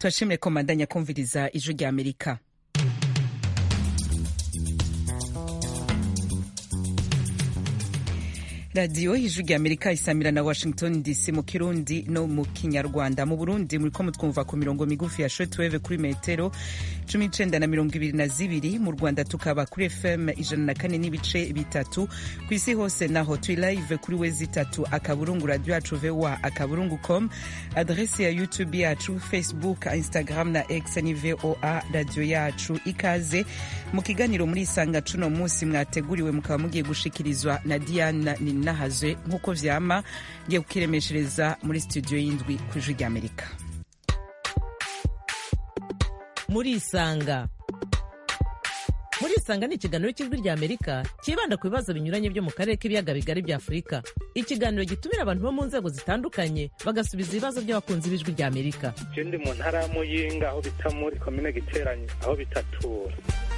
turashimire ko mandanya kumviriza ijwi rya amerika radiyo ijwi rya amerika isamira na washington dc mu kirundi no mu kinyarwanda mu burundi muriko mutwumva ku mirongo migufi ya shortwave kuri metero cumi n'icenda na mirongo ibiri na zibiri mu rwanda tukaba kuri fm ijana na kane n'ibice bitatu ku isi hose naho turi live kuri wezi itatu akaburungu radio yacu voa akaburungu com adresi ya youtube yacu facebook instagram na x ni voa radio yacu ikaze mu kiganiro muri isanga cuno munsi mwateguriwe mukaba mugiye gushikirizwa na diana ninahazwe nk'uko vyama ngiye kukiremeshereza muri studio y'indwi ku ijwi rya amerika muri isanga muri isanga ni ikiganiro cy'ijwi rya amerika cyibanda ku bibazo binyuranye byo mu karere k'ibiyaga bigari bya afurika ikiganiro gitumira abantu bo mu nzego zitandukanye bagasubiza ibibazo by'abakunzi b'ijwi rya amerika je ndi mu ntara ya muyinga aho bita muri komine giteranye aho bitatura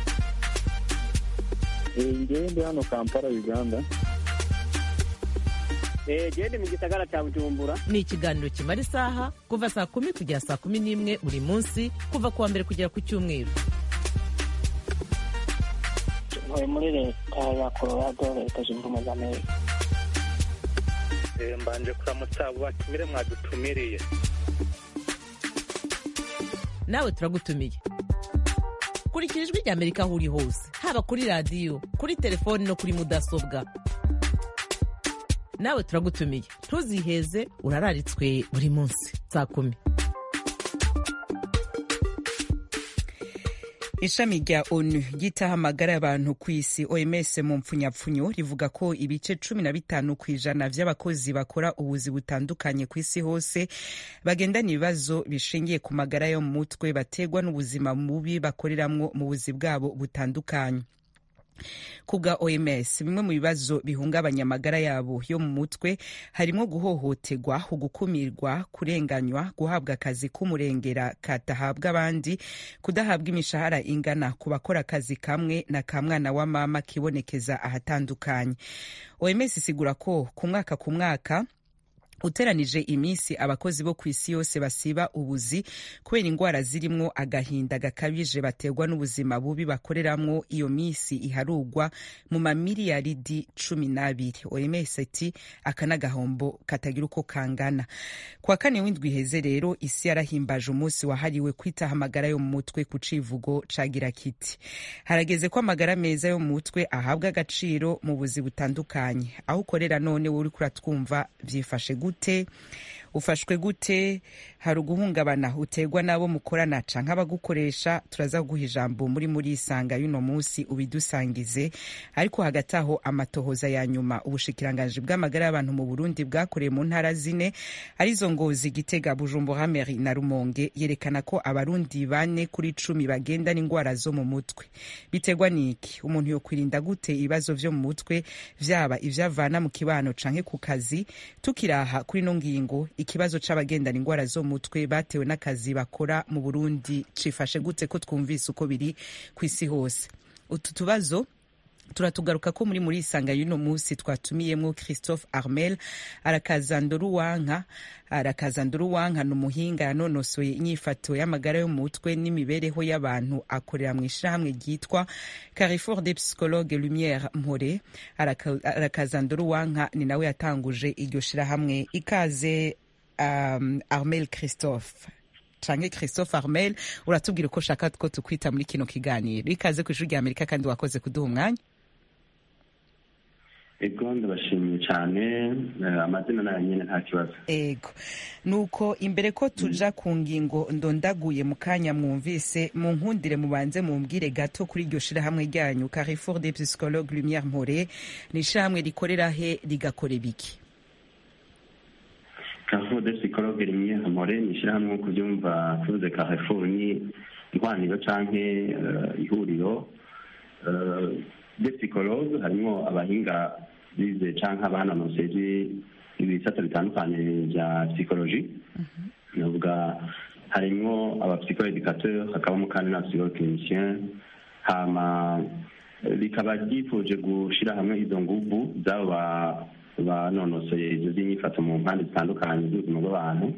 ngewe ndi hano kampala uganda gende mu gisagara cya bujumbura ni ikiganiro kimara isaha kuva saa kumi kugera saa kumi n'imwe buri munsi kuva ku wa mbere kugera ku cyumweru ntuye muri leta ya colorado leta zunze ubumwe za amerika Eh, mbanje kuramutsa abo batumire mwadutumiriye nawe turagutumiye kurikira ijwi rya amerika aho uri hose haba kuri radiyo kuri telefoni no kuri mudasobwa nawe turagutumiye ntuziheze urararitswe buri munsi saa kumi ishami rya onu ryitaho amagara y'abantu ku isi oms mu mpfunyapfunyo rivuga ko ibice cumi na bitanu ku ijana vy'abakozi bakora ubuzi butandukanye ku isi hose bagendana ibibazo bishingiye ku magara yo mu mutwe bategwa n'ubuzima bubi bakoreramwo mu buzi bwabo butandukanye ku bwa oms bimwe mu bibazo bihungabanya amagara yabo yo mu mutwe harimo guhohoterwa ugukumirwa kurenganywa guhabwa akazi k'umurengera katahabwa abandi kudahabwa imishahara ingana ku bakora akazi kamwe na ka mwana wa mama kibonekeza ahatandukanye oms isigura ko ku mwaka ku mwaka uteranije iminsi abakozi bo ku isi yose basiba ubuzi kubera indwara zirimwo agahinda gakabije baterwa n'ubuzima bubi bakoreramwo iyo minsi iharugwa mu mamiliyaridi cumi n'abiri oms ati aka n'agahombo katagira uko kangana kwa kane w'indwi iheze rero isi yarahimbaje umunsi wahariwe kwitaho amagara yo mu mutwe ku civugo cagira kiti harageze ko amagara meza yo mu mutwe ahabwa agaciro mu buzi butandukanye aho ukorera none wowe uriko uratwumva vyifashe gute ufashwe gute hari uguhungabana uterwa n'abo mukorana canke abagukoresha turaza kuguha ijambo muri muri isanga y'uno munsi ubidusangize ariko hagati aho amatohoza ya nyuma ubushikiranganji bw'amagara y'abantu mu burundi bwakoreye mu ntara zine arizo ngozi gitega bujumbura meri na rumonge yerekana ko abarundi bane kuri cumi bagenda n'indwara zo mu mutwe biterwa n'iki umuntu yokwirinda gute ibibazo vyo mu mutwe vyaba ivyavana mu kibano canke ku kazi tukiraha kuri no ngingo ikibazo c'abagendana indwara zo mu mutwe batewe n'akazi bakora mu burundi cifashe gute ko twumvise uko biri ku isi hose utu tubazo turatugaruka ko muri muri isanga y'uno munsi twatumiyemwo christophe armel arakazandoruwanka arakazandoruwanka ni umuhinga yanonosoye inyifato y'amagara yo mu mutwe n'imibereho y'abantu akorera mu ishirahamwe ryitwa carrefour des psychologues lumière mpore arakazandoruwanka ni nawe yatanguje iryo shirahamwe ikaze um, armel christophe canke christophe armel uratubwira uko ushaka ko tukwita muri kino kiganiro ikaze ku ishuri rya amerika kandi wakoze kuduha umwanya ego ndabashimiye cyane eh, amazina nayo nyine nta kibazo ego nuko imbere ko tuja ku ngingo ndondaguye mu kanya mwumvise mu nkundire mubanze mumbwire gato kuri iryo shirahamwe ryanyu carrefour des psychologues lumière mpore ni ishirahamwe rikorera he rigakora ibiki carrefour de psychologue rimwe amore ni ishyirahamwe nko kubyumva tuvuze carrefour ni ihwaniro canke eh, ihuriro eh, de psychologue harimo abahinga bize canke abanonoseje ibisata bitandukanye bya psychologie navuga harimwo abapsychoeducateur hakabamo kandi n'abapsychoclinicien hama eh, rikaba ryifuje gushira hamwe izo nguvu z'abo ba- banonosoye ivyo vy'inyifato mu mpande zitandukanye z'ubuzima bw'abantu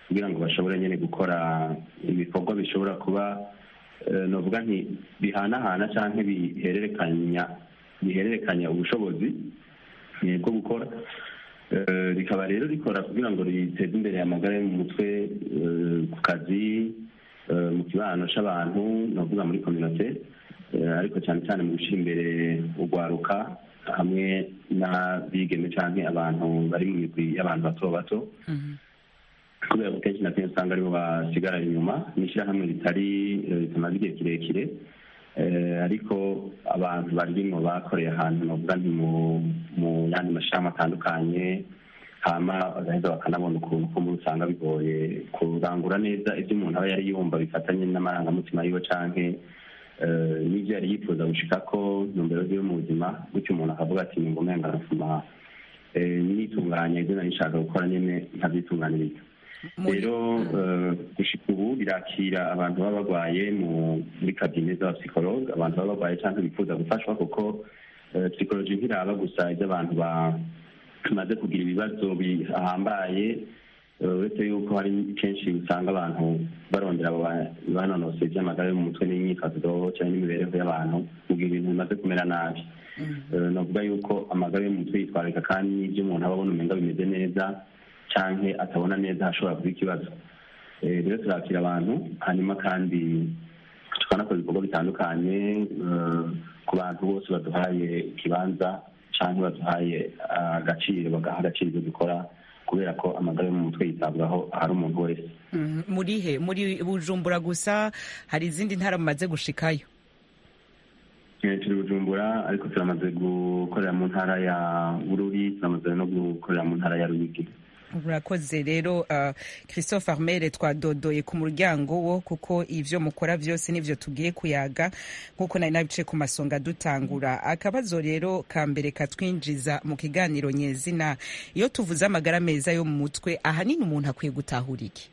kugira ngo bashobore nyine gukora ibikorwa bishobora kuba eh, novuga nti bihanahana cyangwa bihererekanya bihererekanya ubushobozi eh, bwo gukora Eh, rikaba rero rikora kugira ngo riteze imbere amagara yo mu mutwe eh, ku kazi eh, mu kibano c'abantu novuga muri kominote eh, ariko cyane cyane mu gushyira imbere urwaruka hamwe n'abigeme canke abantu bari mu migwi y'abantu bato bato kubera ko kenshi na kenshi usanga aribo basigara inyuma ni ishyirahamwe ritari eh, ritamaze igihe kirekire Eh, ariko abantu baririmo bakoreye ahantu novuga nti mu mu yandi mashirahamwe atandukanye hama bagaheza bakanabona ukuntu ko muri usanga bigoye kurangura neza ibyo umuntu aba yari yumva bifatanye n'amarangamutima yiwe canke eh, n'ivyo yari yifuza gushikako ntumbero ziwe mu buzima gutyo umuntu akavuga ati nyumva umenga arasoma eh, nitunganya ibyo nari nshaka gukora nyene nkavyitunganiriza Muri- rero eh, gushika ubu birakira abantu baba barwaye mu- muri kabine z'abapsikologe abantu baba barwaye cyangwa bifuza gufashwa kuko eh, psychology ntiraba gusa iby'abantu bamaze kugira ibibazo bihambaye eh, uretse yuko hari kenshi usanga abantu barondera abo ba- banonosoye iby'amagara yo mu mutwe n'imyifato cyangwa n'imibereho y'abantu mu gihe ibintu bimaze kumera nabi Eh, navuga yuko amagara yo mu mutwe yitwararika kandi n'ibyo umuntu aba abona umenga bimeze neza canke atabona neza hashobora kuba ikibazo Eh, rero turakira abantu hanyuma kandi tukanakora ibikorwa bitandukanye eh, ku bantu bose baduhaye ikibanza canke baduhaye ah, agaciro bagaha agaciro ibyo dukora kubera ko amagara yo mu mutwe yitabwaho ahari umuntu wese Mhm. muri he muri bujumbura gusa hari izindi ntara mumaze gushikayo Eh, turi bujumbura ariko turamaze gukorera mu ntara ya bururi turamaze no gukorera mu ntara ya ruyigi urakoze rero uh, christophe armere twadodoye ku muryango wo kuko ivyo mukora vyose nivyo tugiye kuyaga nk'uko nari nabice ku masonga dutangura akabazo rero ka mbere katwinjiza mu kiganiro nyezina iyo tuvuze amagara meza yo mu mutwe ahanini umuntu akwiye gutahura iki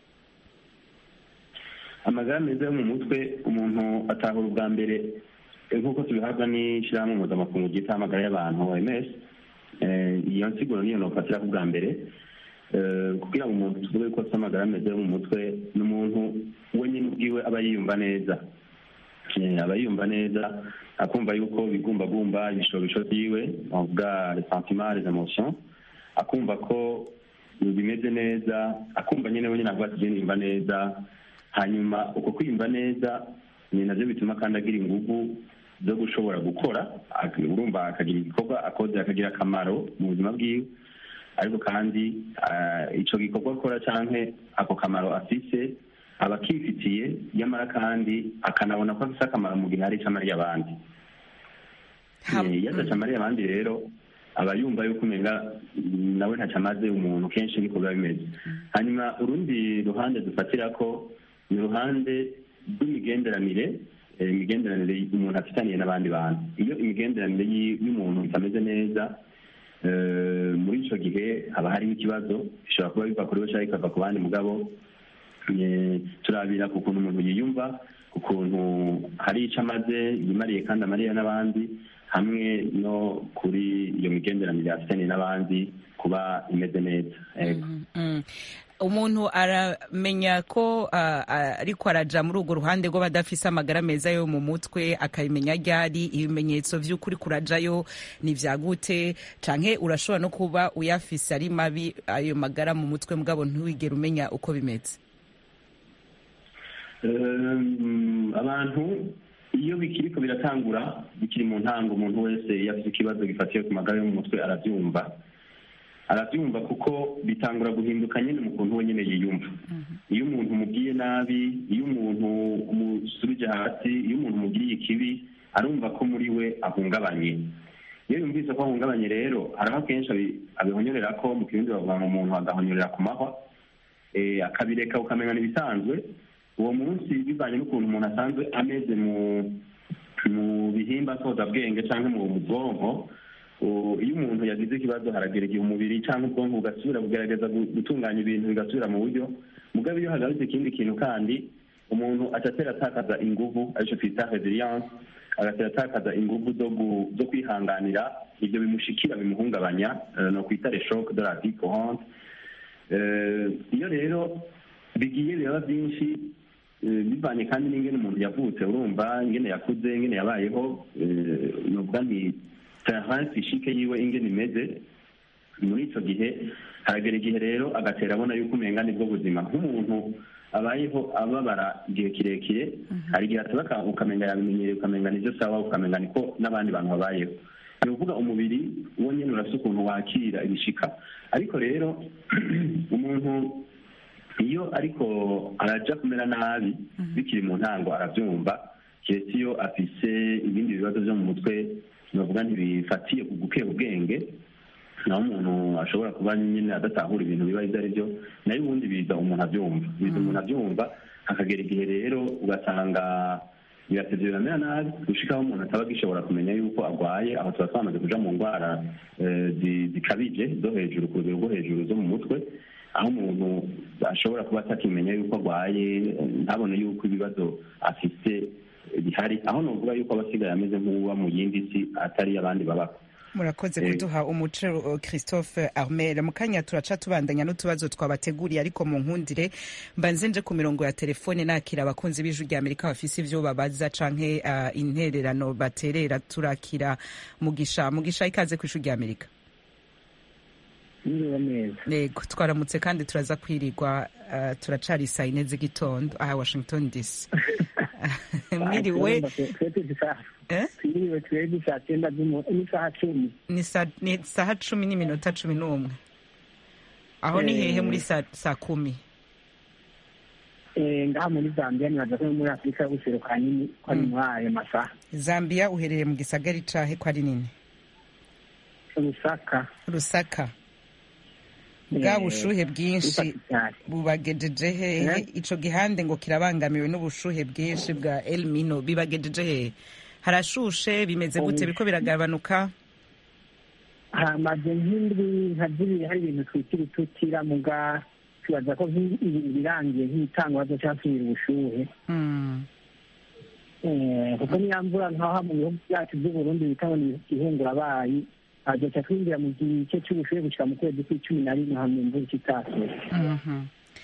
amagara meza yo mu mutwe umuntu atahura ubwa mbere eh, nk'uko tubihabwa n'ishyirahamwe mpuzamakungu ryita amagara y'abantu oms Eh, iyo nsiguro niyo nofatira ku bwa mbere Eh, kugira ngo umuntu tuvuge ko afite amagara meza yo mu mutwe ni umuntu we nyine ubwiwe aba yiyumva neza Eh, aba yiyumva neza akumva yuko bigumbagumba ibishobisho byiwe bavuga les sentiments les emotions akumva ko bimeze neza akumva nyine we nyine avuga ati "Je niyumva neza hanyuma uko kwiyumva neza ni nabyo bituma kandi agira ingufu zo gushobora gukora ak- urumva akagira igikorwa akoze akagira akamaro mu buzima bwiwe ariko kandi ah, ico gikorwa akora canke ako kamaro afise aba akifitiye nyamara kandi akanabona ko afise akamaro mu gihe hari ico amariye abandi Ha- Eh, iyo ataca amariye abandi rero aba yumva yuko umenga mm, nawe ntaco amaze umuntu kenshi niko biba bimeze hanyuma urundi ruhande dufatira ko ni uruhande rw'imigenderanire eh, imigenderanire umuntu afitaniye n'abandi bantu iyo imigenderanire y'i- y'umuntu itameze neza eh, muri ico gihe haba hariho ikibazo bishobora kuba biva kuri we canke bikava ku bandi mugabo eh, turabira ku kuntu umuntu yiyumva ku kuntu hari ico amaze yimariye kandi amariye n'abandi hamwe no kuri iyo migenderanire afitaniye n'abandi kuba imeze neza Ego. Mm. umuntu aramenya ko ah, ah, ariko araja muri urwo ruhande rw'abadafise amagara meza yo mu mutwe akabimenya ryari ibimenyetso vy'ukuri kurajayo ni vyagute canke urashobora no kuba uyafise ari mabi ayo magara mu mutwe mugabo ntiwigere umenya uko bimeze Um, abantu iyo bikiriko biratangura bikiri mu ntango umuntu wese iyo afite ikibazo gifatiye ku magara yo mu mutwe arabyumva arabyumva kuko bitangura guhinduka nyine mu kuntu we nyine yiyumva iyo umuntu umubwiye nabi iyo umuntu umusubije hasi iyo umuntu umubwiye ikibi arumva ko muri we ahungabanye iyo yumvise ko ahungabanye rero hari aho kenshi abi- abihonyorera ko mu kirundi bavuga ngo umuntu agahonyorera ku mahwa eh, akabireka ukamenya ibisanzwe uwo munsi bivanye n'ukuntu umuntu asanzwe ameze mu mu bihimba nsozabwenge cyangwa mu mu bwonko u- iyo umuntu yagize ikibazo haragera igihe umubiri cyangwa ubwonko bugasubira bugerageza gu- gutunganya ibintu bigasubira mu buryo mugabo iyo hagarutse ikindi kintu kandi umuntu atatera atakaza inguvu aricyo twita resilience agatera atakaza inguvu zo gu- zo kwihanganira ibyo bimushikira bimuhungabanya eh, no kwita les chocs de la vie courante Eh, iyo rero bigiye biraba byinshi eh, bivanye kandi n'ingene umuntu yavutse urumva ingene yakuze ingene yabayeho eh, novuga nti terrain physique yiwe ingene imeze muri icyo gihe haragera igihe rero agatera abona yuko umenga nibwo buzima nk'umuntu abayeho ababara igihe kirekire hari igihe ataba ukamenga yabimenyereye ukamenga nibyo sawa ukamenga niko n'abandi bantu babayeho ni ukuvuga umubiri wo nyine urafite ukuntu wakira ibishika ariko rero umuntu iyo ariko araja kumera nabi bikiri mu ntango arabyumva keretse iyo afise ibindi bibazo byo mu mutwe navuga ntibifatiye ku gukeba ubwenge naho umuntu ashobora kuba nyine adatahura ibintu biba ibyo ari byo nayo ubundi biza umuntu abyumva biza umuntu abyumva hakagera igihe rero ugasanga biratevye biramera nabi gushikaho umuntu ataba agishobora kumenya yuko arwaye aho tuba twamaze kuja mu ndwara eh, zi- zikabije zo hejuru ku rugero rwo hejuru zo mu mutwe aho umuntu ashobora kuba atakimenya yuko arwaye eh, ntabone yuko ibibazo afise bihari aho novuga yuko aba asigaye ameze nk'uba mu yindi si atari abandi babako murakoze Eh. kuduha umuco uh, christophe armel mu kanya turaca tubandanya n'utubazo twabateguriye ariko mu nkundire mbanze nje ku mirongo ya telefone nakira abakunzi b'ijwi rya amerika bafise ivyo babaza canke uh, intererano baterera turakira mugisha mugisha ikaze ku ijwi rya amerika Niriwe neza. yego twaramutse kandi turaza kwirirwa uh, turacari saa yine z'igitondo aha washington dc mwiriwe Twebwe dusa- eh? twiriwe twebwe saa cyenda z'umu- n'isaha cumi. ni sa- ni saha cumi n'iminota cumi n'umwe aho ni Eh. hehe muri saa saa kumi Eh, ngaha muri zambia nibaza ko no muri afurika y'ubuseruko hanini ko ari muri ayo masaha zambia uherereye mu gisagari cahe ko ari nini rusaka rusaka bwa Eh, bushuhe bwinshi rusaka cyane. bubagejeje hehe Eh? ico gihande ngo kirabangamiwe n'ubushuhe bwinshi bwa elmino bibagejeje hehe harashushe bimeze gute Oh. biriko biragabanuka hamaze nk'indwi nka zibiri hari ibintu twitira itutira muga tubaza ko nk'i- ibintu birangiye nk'itangwa cyasubira ubushuhe Mm. Eh, kuko niya mvura nkaho mu bihugu byacu by'uburundi bita ngo ni ihungurabayi azoca twinjira mu gice cy'ubushuhe gushika mu kwezi kw'icumi na rimwe hamwe imvura ikitasuye Mhm.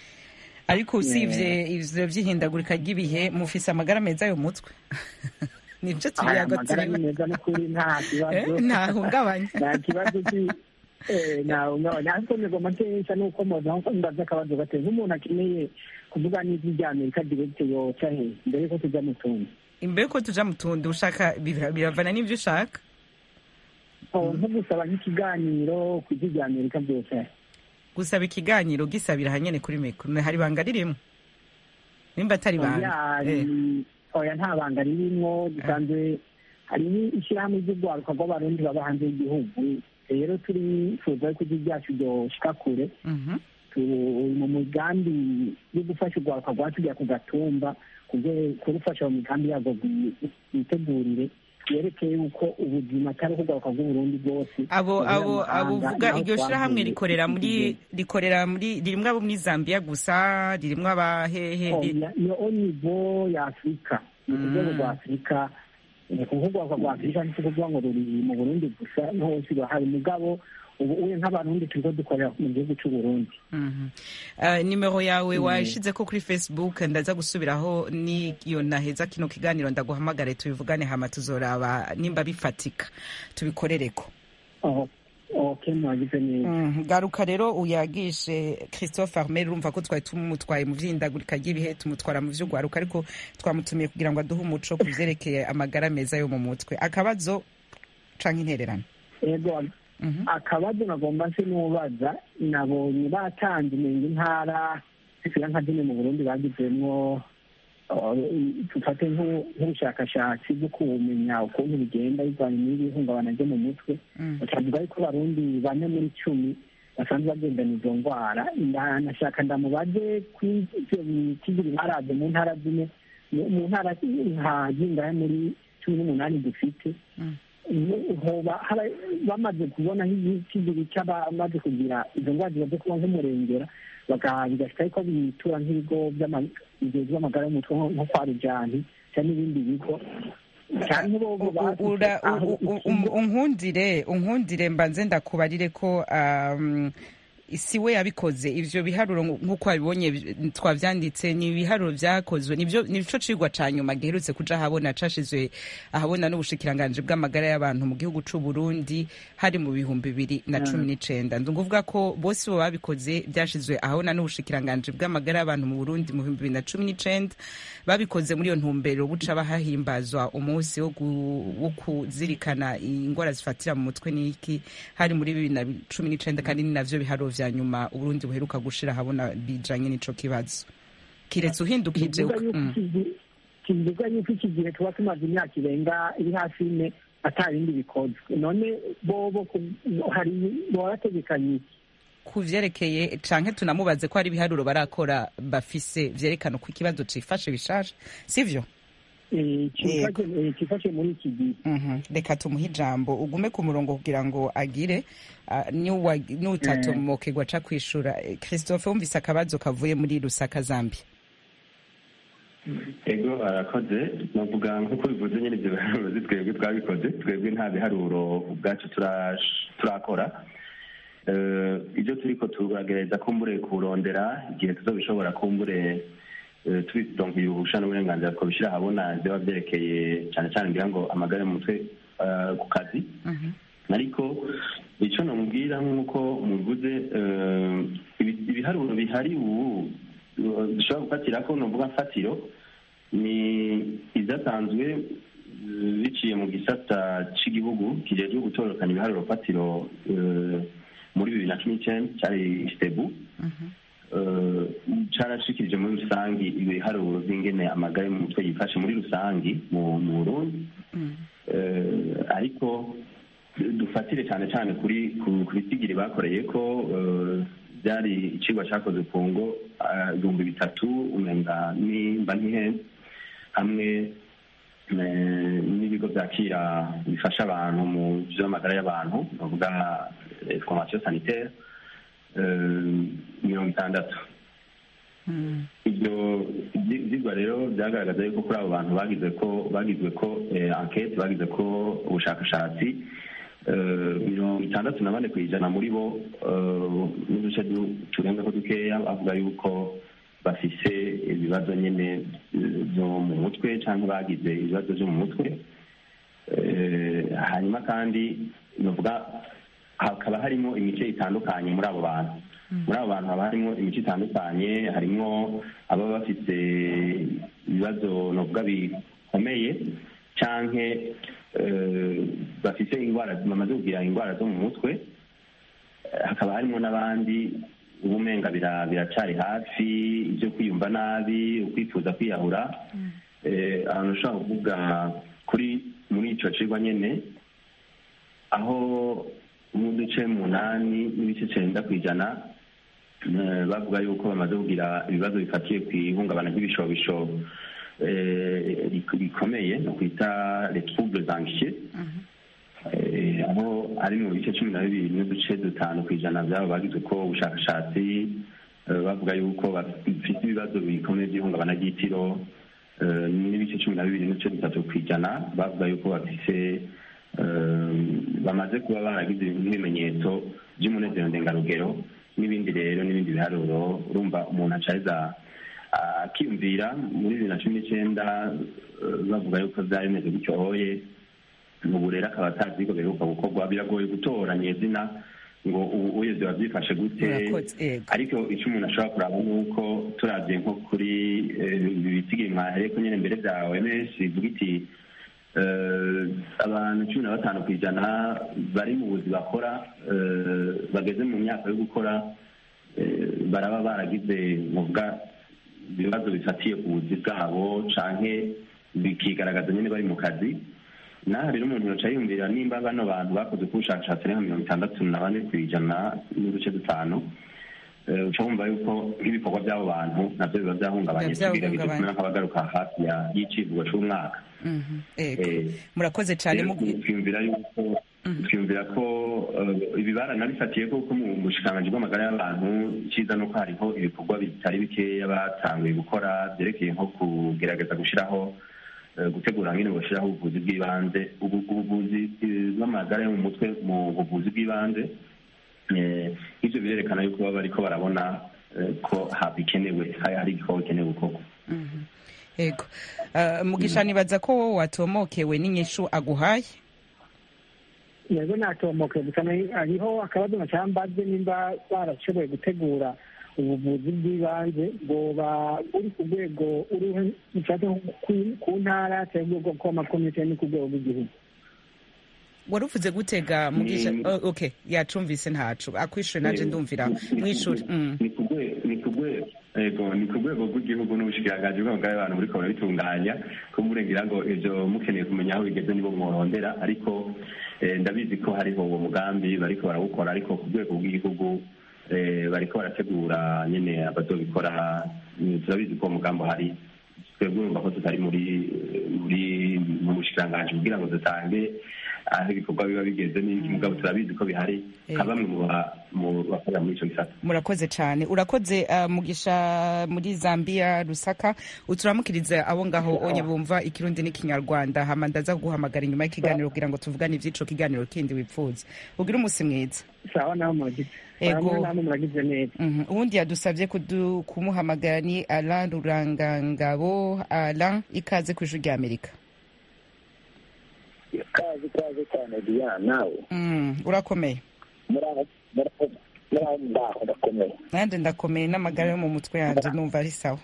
ariko usibye ivyo vy'ihindagurika ry'ibihe mufise amagara meza yo mutwe nivyo aya tuyago magara ni turimo meza n'ukuri nta kibazo Eh, ntahungabanya nta kibazo ki- eh, ntahungabanya ariko nigomba nkesha nuko moza nko ndaza akabazo gateye nk'umuntu akeneye kuvuga n'ijwi rya amerika direkite yoca he mbere yuko tujya mu tundi imbere yuko tuja mu tundi ushaka bira- biravana n'ivyo ushaka Oh, nko gusaba nk'ikiganiro ku ijwi rya amerika byose gusaba ikiganiro gisabira hanyene kuri mikoro hari ibanga ririmo nimba atari ibanga oya Eh. ni- oya nta banga ririmwo dusanzwe hari n'ishyirahamwe ry'urwaruka rw'abarundi baba hanze y'igihugu rero turifuza ko ijwi ryacu ryoshika kure Mhm. turi mu migambi yo gufasha urwaruka rwacu rya ku gatumba kuge- kurufasha mu migambi yarwo rwi- rwitegurire yerekeye yuko ubuzima atari ukugaruka bw'uburundi bwose abo buhurira abo mu abo mahanga, uvuga naho iryo shirahamwe twavuye rikorera muri igihe. rikorera muri ririmwo abo muri Zambia gusa ririmwo abahehe Oh, ri- ya- ni au niveau ya afurika ni ku rwego rwa afurika ni ku rwego rwa afurika ni kuvuga ngo ruri mu burundi gusa no hose rurahari mugabo ubu uye nk'abarundi turiko dukorera mu gihugu c'uburundi Mhm. Uh, nimero yawe washize ko kuri facebook ndaza gusubiraho niyo naheza kino kiganiro ndaguhamagare tubivugane hama tuzoraba nimba bifatika tubikorereko Oh, ok mwagize neza Mhm. garuka rero uyagishe christophe armel urumva ko twari tumutwaye mu vy'indagurika ry'ibihe tumutwara mu vy'ugwaruka ariko twamutumiye kugira ngo aduhe umuco ku vyerekeye amagara meza yo mu mutwe akabazo canke intererano ego Mhm. akabazo nagomba nse n'ubaza nabonye batanze umenga intara zishyira nka zimwe mu burundi bagizemwo uh, dufate nk'u- nk'ubushakashatsi bwo kumenya ukuntu bigenda bivanye n'ibihungabana ryo mu mutwe Mm. bakavuga yuko abarundi bane muri cumi basanzwe bagendana izo ndwara Nda- nashaka ndamubaze kuri ivyo bitigiri baraje mu ntara zimwe mu- mu ntara nka zingahe muri cumi n'umunani dufite Mm. hoba hara- bamaze kubona nk'ikigiri cy'abamaze kugira izo ndwara zimaze kuba nk'umurengera baka- bigashika yuko bitura nk'ibigo by'ama- bijejwe amagara y'umutwe nko nko kwa rujani cyangwa n'ibindi bigo cyane bo bo bafise Ura- aho u- u- ikigo- unkundire unkundire mbanze ndakubarire ko um, si we yabikoze ivyo biharuro nk'uko wabibonye twavyanditse ni ibiharuro vyakozwe nivyo nico cigwa ca nyuma giherutse kuja ahabona cashizwe ahabona n'ubushikiranganji bw'amagara y'abantu mu gihugu c'u Burundi hari mu bihumbi bibiri na cumi n'icenda ndunguvuga ko bose bo babikoze vyashizwe ahabona n'ubushikiranganji bw'amagara y'abantu mu Burundi mu bihumbi bibiri na cumi n'icenda babikoze muri iyo ntumbero buca bahahimbazwa umunsi wo wo kuzirikana ingwara zifatira mu mutwe n'iki hari muri bibiri na cumi n'icenda kandi ni navyo biharuro vya nyuma uburundi buheruka gushira habona bijanye n'ico kibazo kiretse uhindukije kivuga yuko iki gihe tuba tumaze imyaka irenga iri hafi ine ata bindi bikozwe none bobo hari boba bategekanye iki ku vyerekeye canke tunamubaze ko hari ibiharuro barakora bafise vyerekana uko ikibazo cifashe bishaje sivyo kifashe muri iki gihe reka tumuhe ijambo ugume ku murongo kugira ngo agire n'utatomokerwa aca kwishura christophe wumvise akabazo kavuye muri rusaka zambia ego arakoze navuga nk'uko bivuze nyine ibyo biharuro twebwe twabikoze twebwe nta biharuro ubwacu turakora ibyo turi ko turagereza kumbure kurondera igihe tuzobishobora kumbure tubidonkeye ububusha n'uburenganzira twabishyira ahabona byaba byerekeye cyane cyane ngira ngo amagare mu mutwe ku kazi ariko icyo namubwira nk'uko muvuze ibiharuro bihari ubu dushobora gufatira ko nuvuga mfatiro ni ibyatanzwe biciye mu gisata cy'igihugu kijejwe gutororokanya ibiharuro fatiro muri bibiri na cumi n'icyenda cyari sitebu carashikirije muri rusangi ibiharuro by'ingene amagare mu mutwe yifashe muri rusangi mu burundi ariko dufatire cyane cyane kuri ku bitigiri bakoreye ko byari icigwa cyakoze ku ngo ibihumbi bitatu umenga nimba ntihenze hamwe n'ibigo byakira bifasha abantu mu by'amagara y'abantu bavuga formation sanitaire mirongo itandatu ibyo byigwa rero byagaragaza yuko kuri abo bantu bagize ko bagizwe ko enquete bagize ko ubushakashatsi mirongo itandatu na bane ku ijana muri bo n'uduce turenga ko dukeya bavuga yuko bafise ibibazo nyine byo mu mutwe cyangwa bagize ibibazo byo mu mutwe hanyuma kandi navuga hakaba harimo imice itandukanye muri abo bantu muri abo bantu haba harimo imice itandukanye harimo ababa bafite ibibazo navuga bikomeye cyangwa bafite indwara bamaze kugira indwara zo mu mutwe hakaba harimo n'abandi ubumenga biracari hafi ibyo kwiyumva nabi ukwifuza kwiyahura ahantu ushobora kuvuga kuri muri icyo cigwa nyine aho n'uduce munani n'ibice cyenda ku ijana bavuga yuko bamaze kugira ibibazo bifatiye ku ihungabana ry'ibishobisho bikomeye no kwita retroubles anxieux aho ari mu bice cumi na bibiri n'uduce dutanu ku ijana byabo bagize ko ubushakashatsi bavuga yuko bafite ibibazo bikomeye by'ihungabana ry'itiro n'ibice cumi na bibiri n'uduce dutatu ku ijana bavuga yuko bafite bamaze kuba baragize nk'ibimenyetso by'umunezero ndengarugero n'ibindi rero n'ibindi biharuro urumva umuntu acariza akiyumvira muri bibiri na cumi n'icyenda bavuga yuko byari bimeze gutyo hoye ubu rero akaba atazi ko biheruka gukorwa biragoye gutoranya izina ngo ubu uye biba byifashe gute ariko icyo umuntu ashobora kuraba ni uko turabye nko kuri ibi bitigiri mwahereye ko nyine mbere bya oms bivuga iti abantu cumi na batanu ku ijana bari mu buzi bakora bageze mu myaka yo gukora baraba baragize muvuga ibibazo bifatiye ku buzi bwabo canke bikigaragaza nyine bari mu kazi naho rero umuntu yoca yumvira nimba bano bantu bakoze ku bushakashatsi ari nka mirongo itandatu na bane ku ijana n'uduce dutanu uca wumva yuko nk'ibikorwa by'abo bantu nabyo biba byahungabanye tugerageza kumera nk'abagaruka hafi y'icivugo c'umwaka murakoze cyane twiyumvira yuko twiyumvira ko ibi baranabifatiye ko mu bushikiranganji bw'amagara y'abantu icyiza ni uko hariho ibikorwa bitari bikeya batanguye gukora byerekeye nko kugerageza gushyiraho gutegura nyine gushyiraho ubuvuzi bw'ibanze ubuvuzi bw'amagara yo mu mutwe mu buvuzi bw'ibanze ibyo nibyo birerekana yuko baba bariko barabona eh, ko ha- bikenewe hari hari igikorwa bikenewe gukorwa yego Ah, mugisha nibaza ko wowe watomokewe n'inyishu aguhaye yego natomoke gusa na- hariho akabazo nacambaze nimba barashoboye gutegura ubuvuzi bw'ibanze bwoba buri ku rwego uriho nshatse ku- ku ntara cyangwa urwego rw'amakomite ni ku rwego rw'igihugu wari uvuze gutega mugisha Ni- oh, okay yacumvise ntacu akwishure naje ndumvira mw'ishuri Mm. ni ku rwe- ni ku rwe- yego ni ku rwego rw'igihugu n'ubushikiranganji bw'amagara y'abantu buriko barabitunganya ko murengira ngo ivyo mukeneye kumenya aho bigeze nibo mworondera ariko eh, ndabizi ko hariho uwo mugambi bariko barawukora ariko ku rwego rw'igihugu eh, bariko barategura nyene abazobikora Mm, turabizi ko uwo mugambi uhari twebwe urumva ko tutari muri muri mu bushikiranganji kugira ngo dutange aho ibikorwa biba bigeze n'iki mugabo turabizi ko bihari nka bamwe mu ba- mu bakorera muri ico gisata murakoze cyane urakoze ah, mugisha muri zambia rusaka uturamukirize abo ngaho onye bumva ikirundi n'ikinyarwanda hama ndaza guhamagara inyuma y'ikiganiro kugira ngo tuvugane ivy'ico kiganiro kindi wipfuza ugire umunsi mwiza sawa nawe muragize Ego. Namwe namwe muragize neza Mhm. uwundi yadusabye kudu- kumuhamagara ni alain rurangangabo alain ikaze ku ijwi ry'amerika kazi kazi cyane diana nawe Mm, urakomeye muraho muraho muraho ndaho ndakomeye nanjye ndakomeye n'amagara yo mu mutwe yanjye numva ari sawa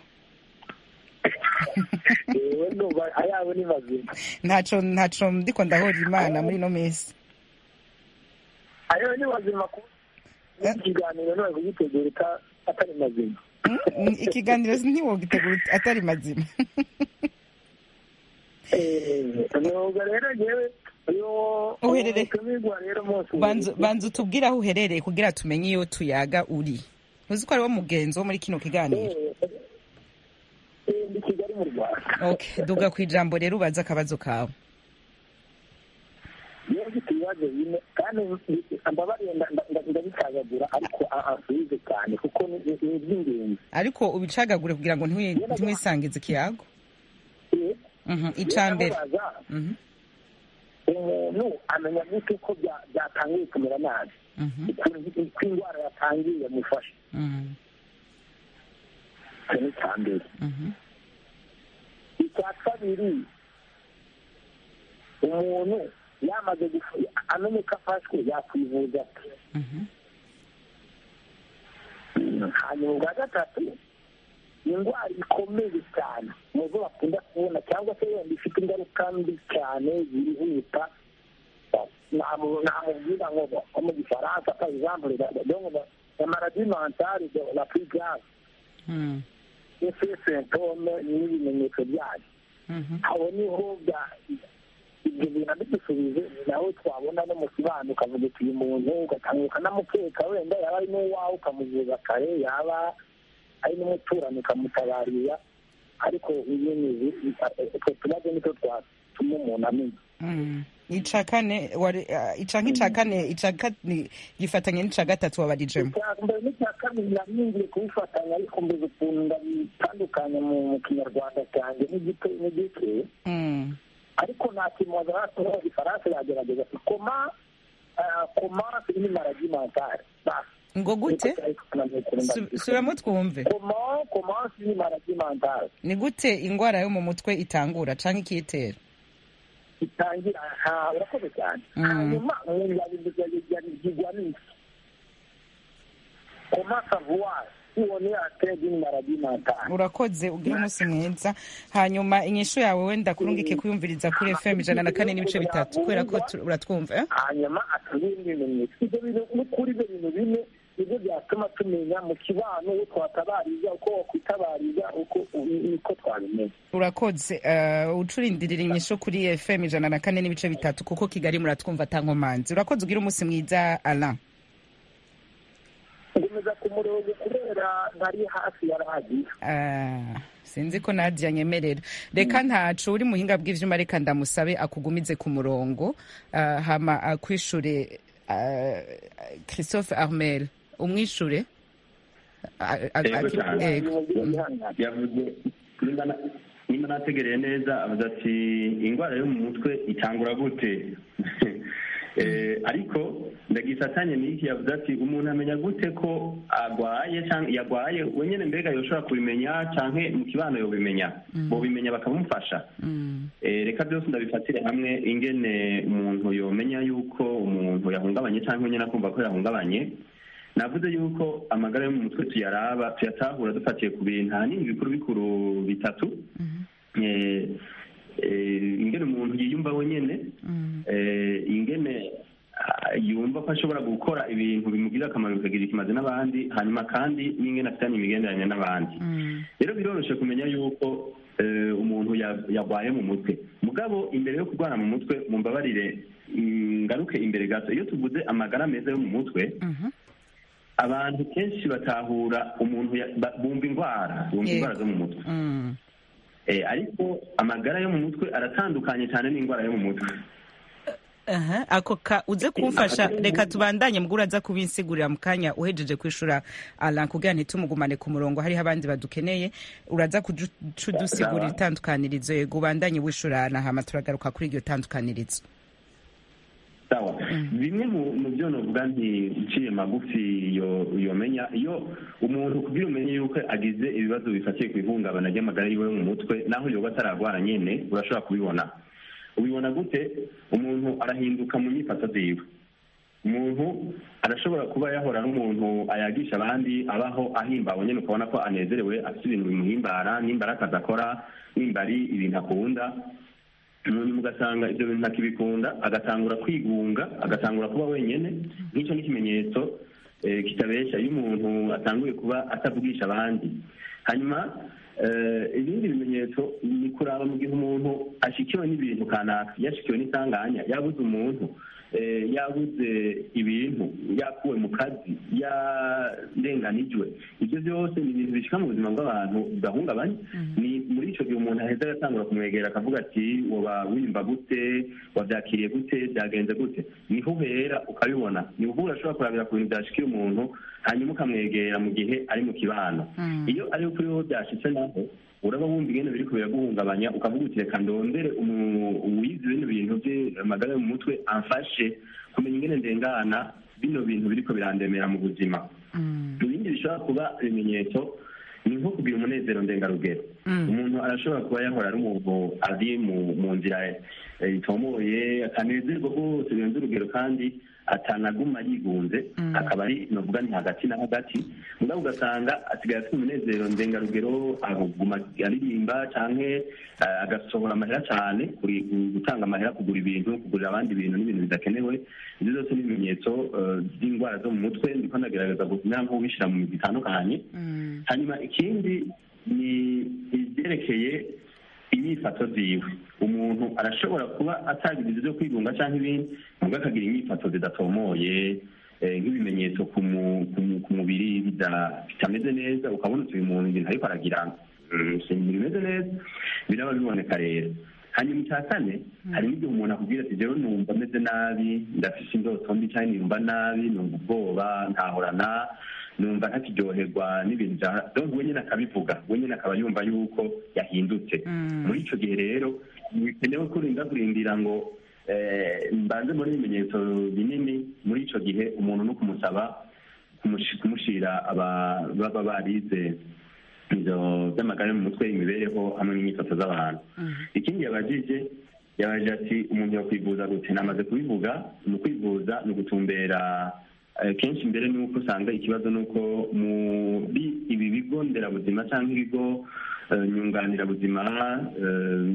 yewe ndumva ayawe ni mazima ntaco ntaco ndiko ndahora imana muri ino minsi ayawe ni mazima ku ikiganiro none kugitegura ita- atari mazima Mm, ikiganiro ntiwogitegura atari mazima nubwo rero ngewe iyo Uherere- utumirwa rero munsi banza banza utubwire aho uherereye kugira tumenye iyo tuyaga uri uzi ko ariwo mugenzi wo muri kino kiganiro ndi kigali mu rwanda okay duga ku ijambo rero ubaze akabazo kawe iyo mfite ibibazo bine kandi mbabariye nda- nda- nda- ndabicagagura ariko a- asubize cyane kuko ni ni- ni iby'ingenzi ariko ubicagagure kugira ngo ntiwi- ntiwisangize ikiyago Eh, Mhm, ica mbere ndamubaza, Mhm, umuntu amenya gute ko bya- byatangiye kumera nabi mhm, ukuntu ko indwara yatangiye yamufashe mhm, icyo ni icya mbere mhm, icya kabiri umuntu yamaze gufu- amenye ko afashwe yakwivuza ate mhm, hanyuma ubwa gatatu indwara ikomeye cyane mu zo bakunda kubona cyangwa se wenda ifite ingaruka mbi cyane zihuta namubwira ngo nko mu gifaransa par exemple donc la maladie mentale de la plus grave mhm, ese symptome n'ibimenyetso byayo mhm. aho niho bya ibyo bintu abidusubije ni naho twabona no mu kibano ukavuga uti uyu muntu ugatanga ukanamukeka wenda yaba ari n'uwawe ukamuvuza kare yaba ari n'umuturanyi ukamutabarira ariko ibintu utwo tubazo nitwo twatuma umuntu amenya Mm. ica kane wari- ah, ica nk'ica kane ica kane gifatanye n'ica gatatu wabarijemo icya mbere n'icya kabiri naringiye kubifatanya ariko mbuze ukuntu ndabitandukanya mu mu kinyarwanda cyanjye n'igito n'igike Mm. ariko nta kintu wazana mu gifaransa yagerageza ati koma ah, koma ni maladie mentale basi ngo gute Su- subiramo twumve koma koma ni maladie mentale ni gute indwara yo mu mutwe itangura canke ikiyitera itangira aha urakoze cyane Mm. hanyuma umuntu yabigwa n'iki koma savoir ubone ateye d'une maladie mentale urakoze ugira umunsi mwiza hanyuma inyishu yawe wenda kurungike kuyumviriza kuri fm ijana na kane n'ibice bitatu kubera ko tu- uratwumva eh? hanyuma atubwira ibimenyetso ibyo bintu n'ukuri ibyo bintu bine nibyo byatuma tumenya mu kibano uwo twatabariza uko wakwitabariza uko uko twabimenya urakoze uh, ucurindirira inyishu kuri fm ijana na kane n'ibice bitatu kuko kigali muratwumva atankomanzi urakoze ugira umunsi mwiza alain ngomeza ku murongo kubera ntari hafi ya radiyo Ah, sinzi ko nadia nyemerera reka ntacu uri muhinga bw'ivyuma reka ndamusabe akugumize ku murongo ah, hama akwishure ah, christophe armel umwishure Ah, ah, Yego aki- cyane. yego. yavuze nimba na- nimba nategereye neza avuze ati indwara yo mu mutwe itangura gute Eh, ariko ndagisatanye n'iki yavuze ati umuntu amenya gute ko agwaye cyangwa yagwaye wenyine mbega yoshobora kubimenya canke mu kibano yobimenya bobimenya bakamufasha Eh, reka byose ndabifatire hamwe ingene umuntu yomenya yuko umuntu yahungabanye cyangwa nyine akumva ko yahungabanye navuze yuko amagara yo mu mutwe tuyaraba tuyatahura dufatiye ku bintu ahanini bikuru bikuru bitatu Eh, eh, ingene umuntu yiyumva wenyene eh, ingene ah, yumva ko ashobora gukora ibintu bimugirira akamaro bikagira ikimaze n'abandi hanyuma kandi n'ingene afitanye imigenderanire n'abandi rero biroroshye kumenya yuko eh, umuntu ya- yarwaye mu mutwe mugabo imbere yo kurwara mu mutwe mumbabarire mm, ngaruke imbere gato iyo tuvuze amagara meza yo mu mutwe abantu kenshi batahura umuntu ya- ba- bumva indwara bumva Yego. indwara zo mu mutwe Mm. Eh, ariko amagara yo mu mutwe aratandukanye cyane n'indwara yo mu mutwe Aha, ako ka uze kumfasha Amagara yo mu reka mutwe. tubandanye mugura aza kubinsigurira mu kanya uhejeje kwishura Alan kugira ntitumugumane ku murongo hariho abandi badukeneye uraza kudusigurira Sawa. itandukanirizo yego ubandanye wishurana hama turagaruka kuri iryo tandukanirizo sawa bimwe mu mu byo novuga nti nciye magufi yo yomenya iyo umuntu kugira umenye yuko agize ibibazo bifatiye ku ihungabana ry'amagara yiwe yo mu mutwe naho yoba atararwara nyene urashobora kubibona ubibona gute umuntu arahinduka mu nyifato ziwe umuntu arashobora kuba yahora n'umuntu ayagisha abandi abaho ahimbawe nyine ukabona ko anezerewe afite ibintu bimuhimbara nimba ari akazi akora nimba ari ibintu akunda umuntu ugasanga ibyo bintu ntakibikunda agatangura kwigunga agatangura kuba wenyine nk'icyo ni ikimenyetso eh, kitabeshya iyo umuntu atanguye kuba atavugisha abandi hanyuma eh, ibindi bimenyetso ni kuraba mu gihe umuntu ashikiwe n'ibintu kanaka yashikiwe n'isanganya yabuze umuntu eh, yabuze ibintu yakuwe mu kazi yarenganijwe ibyo byose ni ibintu bishika mu buzima bw'abantu bugahungabanya ni muri icyo gihe umuntu aheza agatangura kumwegera akavuga ati waba wiyumva gute wabyakiriye gute byagenze gute niho uhera ukabibona ni ubu urashobora kurabira ku bintu byashikiye umuntu hanyuma ukamwegera mu gihe ari mu kibano iyo ari kuri wowe byashitse naho uraba wumva ingene biri kubera guhungabanya ukavuga uti reka ndondere umu- uwize bino bintu by'amagara yo mu mutwe amfashe kumenya ingene ndengana bino bintu biriko birandemera mu buzima ibindi bishobora kuba ibimenyetso ni nko kugira umunezero ndengarugero umuntu arashobora kuba yahora ari umuntu ari mu mu nzira eh, itomoye akanezerwa rwose birenze urugero kandi atanaguma yigunze akaba ari novuga ni hagati na hagati mugabo ugasanga asigaye afite umunezero ndengarugero aguma aririmba canke eh, agasohora amahera cane kuri gutanga amahera kugura ibintu kugurira abandi ibintu n'ibintu bidakenewe ibyo byose ni ibimenyetso eh, by'indwara zo mu mutwe ndiko ndagerageza kumera nk'ubishyira mu migwi itandukanye hanyuma ikindi ni ibyerekeye inyifato ziwe umuntu arashobora kuba atagize ibyo byo kwigunga cyangwa ibindi nubwo akagira inyifato zidatomoye eh, nk'ibimenyetso ku mu- ku mu- ku mubiri bida- bitameze neza ukabona uti uyu muntu ibintu ariko aragira mm, si ibintu bimeze neza biraba biboneka rero hanyuma icya kane hari n'igihe umuntu akubwira ati jewe numva ameze nabi ndafise indoto mbi cyangwa numva nabi numva ubwoba ntahorana numva ntakiryoherwa n'ibintu bya donc we nyine akabivuga we nyine akaba yumva yuko yahindutse muri ico gihe rero bikenewe kurinda kurindira ngo eh, mbanze muri ibimenyetso binini muri ico gihe umuntu no kumusaba kumushi- kumushira aba- baba barize ibyo by'amagara yo mu mutwe imibereho hamwe n'imyifato z'abantu ikindi yabajije yabajije ati umuntu yakwivuza gute namaze kubivuga ni ukwivuza ni ugutumbera eh, kenshi mbere ni uko usanga ikibazo ni uko muri ibi bigo nderabuzima cyangwa ibigo eh, nyunganirabuzima eh,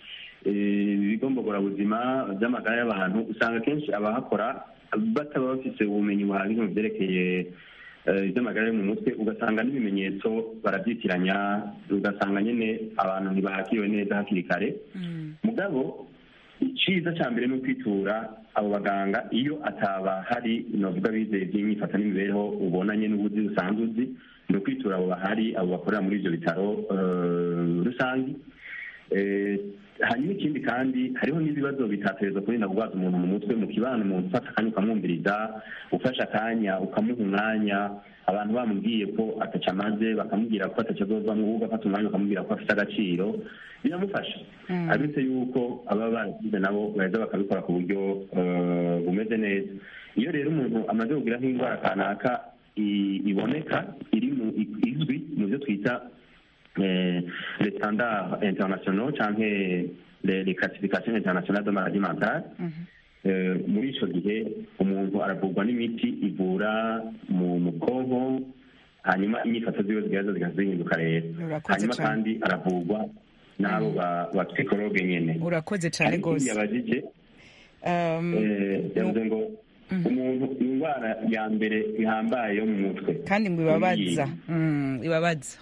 eh, ibigo mbogorazima by'amagara y'abantu usanga kenshi abahakora bataba bafite ubumenyi buhagije mu byerekeye eh, iby'amagara yo mu mutwe ugasanga n'ibimenyetso barabyitiranya ugasanga nyine abantu ntibakiriwe neza hakiri kare mugabo icyiza cya mbere ni ukwitura abo baganga iyo ataba hari navuga bizeye by'imyifato n'imibereho ubonanye n'ubuzi usanzwe uzi ni ukwitura abo bahari abo bakorera muri ibyo bitaro eh, rusange Eh, hanyuma ikindi kandi hariho n'ibibazo bitatereza kurinda kurwaza umuntu mu mutwe mu kibano umuntu ufata akanya ukamwumviriza ufashe akanya ukamuha umwanya abantu bamubwiye ko ataca amaze bakamubwira ko ataca azovamwo wowe ugafata umwanya ukamubwira ko afite agaciro biramufasha abitse yuko ababa baragize nabo baheza bakabikora ku buryo eh, bumeze neza iyo rero umuntu amaze kugira nk'indwara kanaka i- iboneka iri mu i- izwi mu byo twita eh, les standards internationaux canke les les classifications internationales de maladie mentale Eh, muri ico gihe umuntu aravurwa n'imiti ivura mu mu bwonko hanyuma inyifato ziwe zigaza zigahinduka rero Urakoze hanyuma cane. kandi aravurwa n'abo ba ba psychologue nyene urakoze cyane Hari ikindi rwose yabajije Um, eh, yavuze ngo umuntu indwara ya mbere ihambaye yo mu mutwe kandi ngo ibabaza Iyi. Mm, ibabaza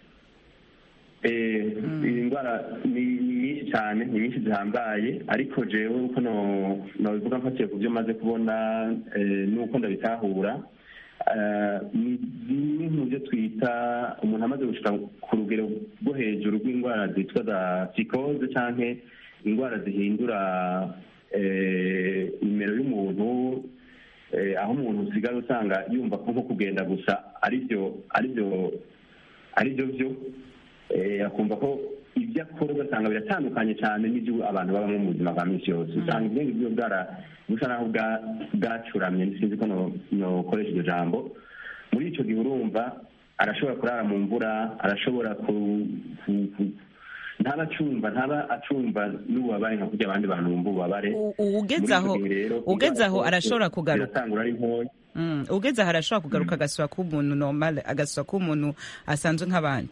Eh, iyi ndwara ni ni nyinshi cyane ni nyinshi zihambaye ariko jewe uko no- nobivuga mfatiye ku byo maze kubona eh, n'uko ndabitahura eh, ni zimwe mu byo twita umuntu amaze gushika ku rugero rwo hejuru rw'indwara zitwa za psychose canke indwara zihindura eh, nimero y'umuntu eh, aho umuntu usigara usanga yumva ko nko kugenda gusa aribyo aribyo aribyo byo eh, akumva ko ibyo akora ugasanga biratandukanye cyane n'ibyo abantu babamo mu buzima bwa minsi yose usanga ubwenge bwiwe bwara busa naho bwa- bwacuramye sinzi ko no- nokoresha iryo jambo muri icyo gihe urumva arashobora kurara mu mvura arashobora ku, ku, ku ntaba acumva ntaba acumva n'ububabare nka kurya abandi bantu bumva ububabare U- u- ugeze Muri aho ico gihe rero, ugeze aho indwara arashobora zose kugaruka ziratangura ari ntoya Mm, ugeze aho arashobora kugaruka agasura k'umuntu normal agasura k'umuntu asanzwe nk'abandi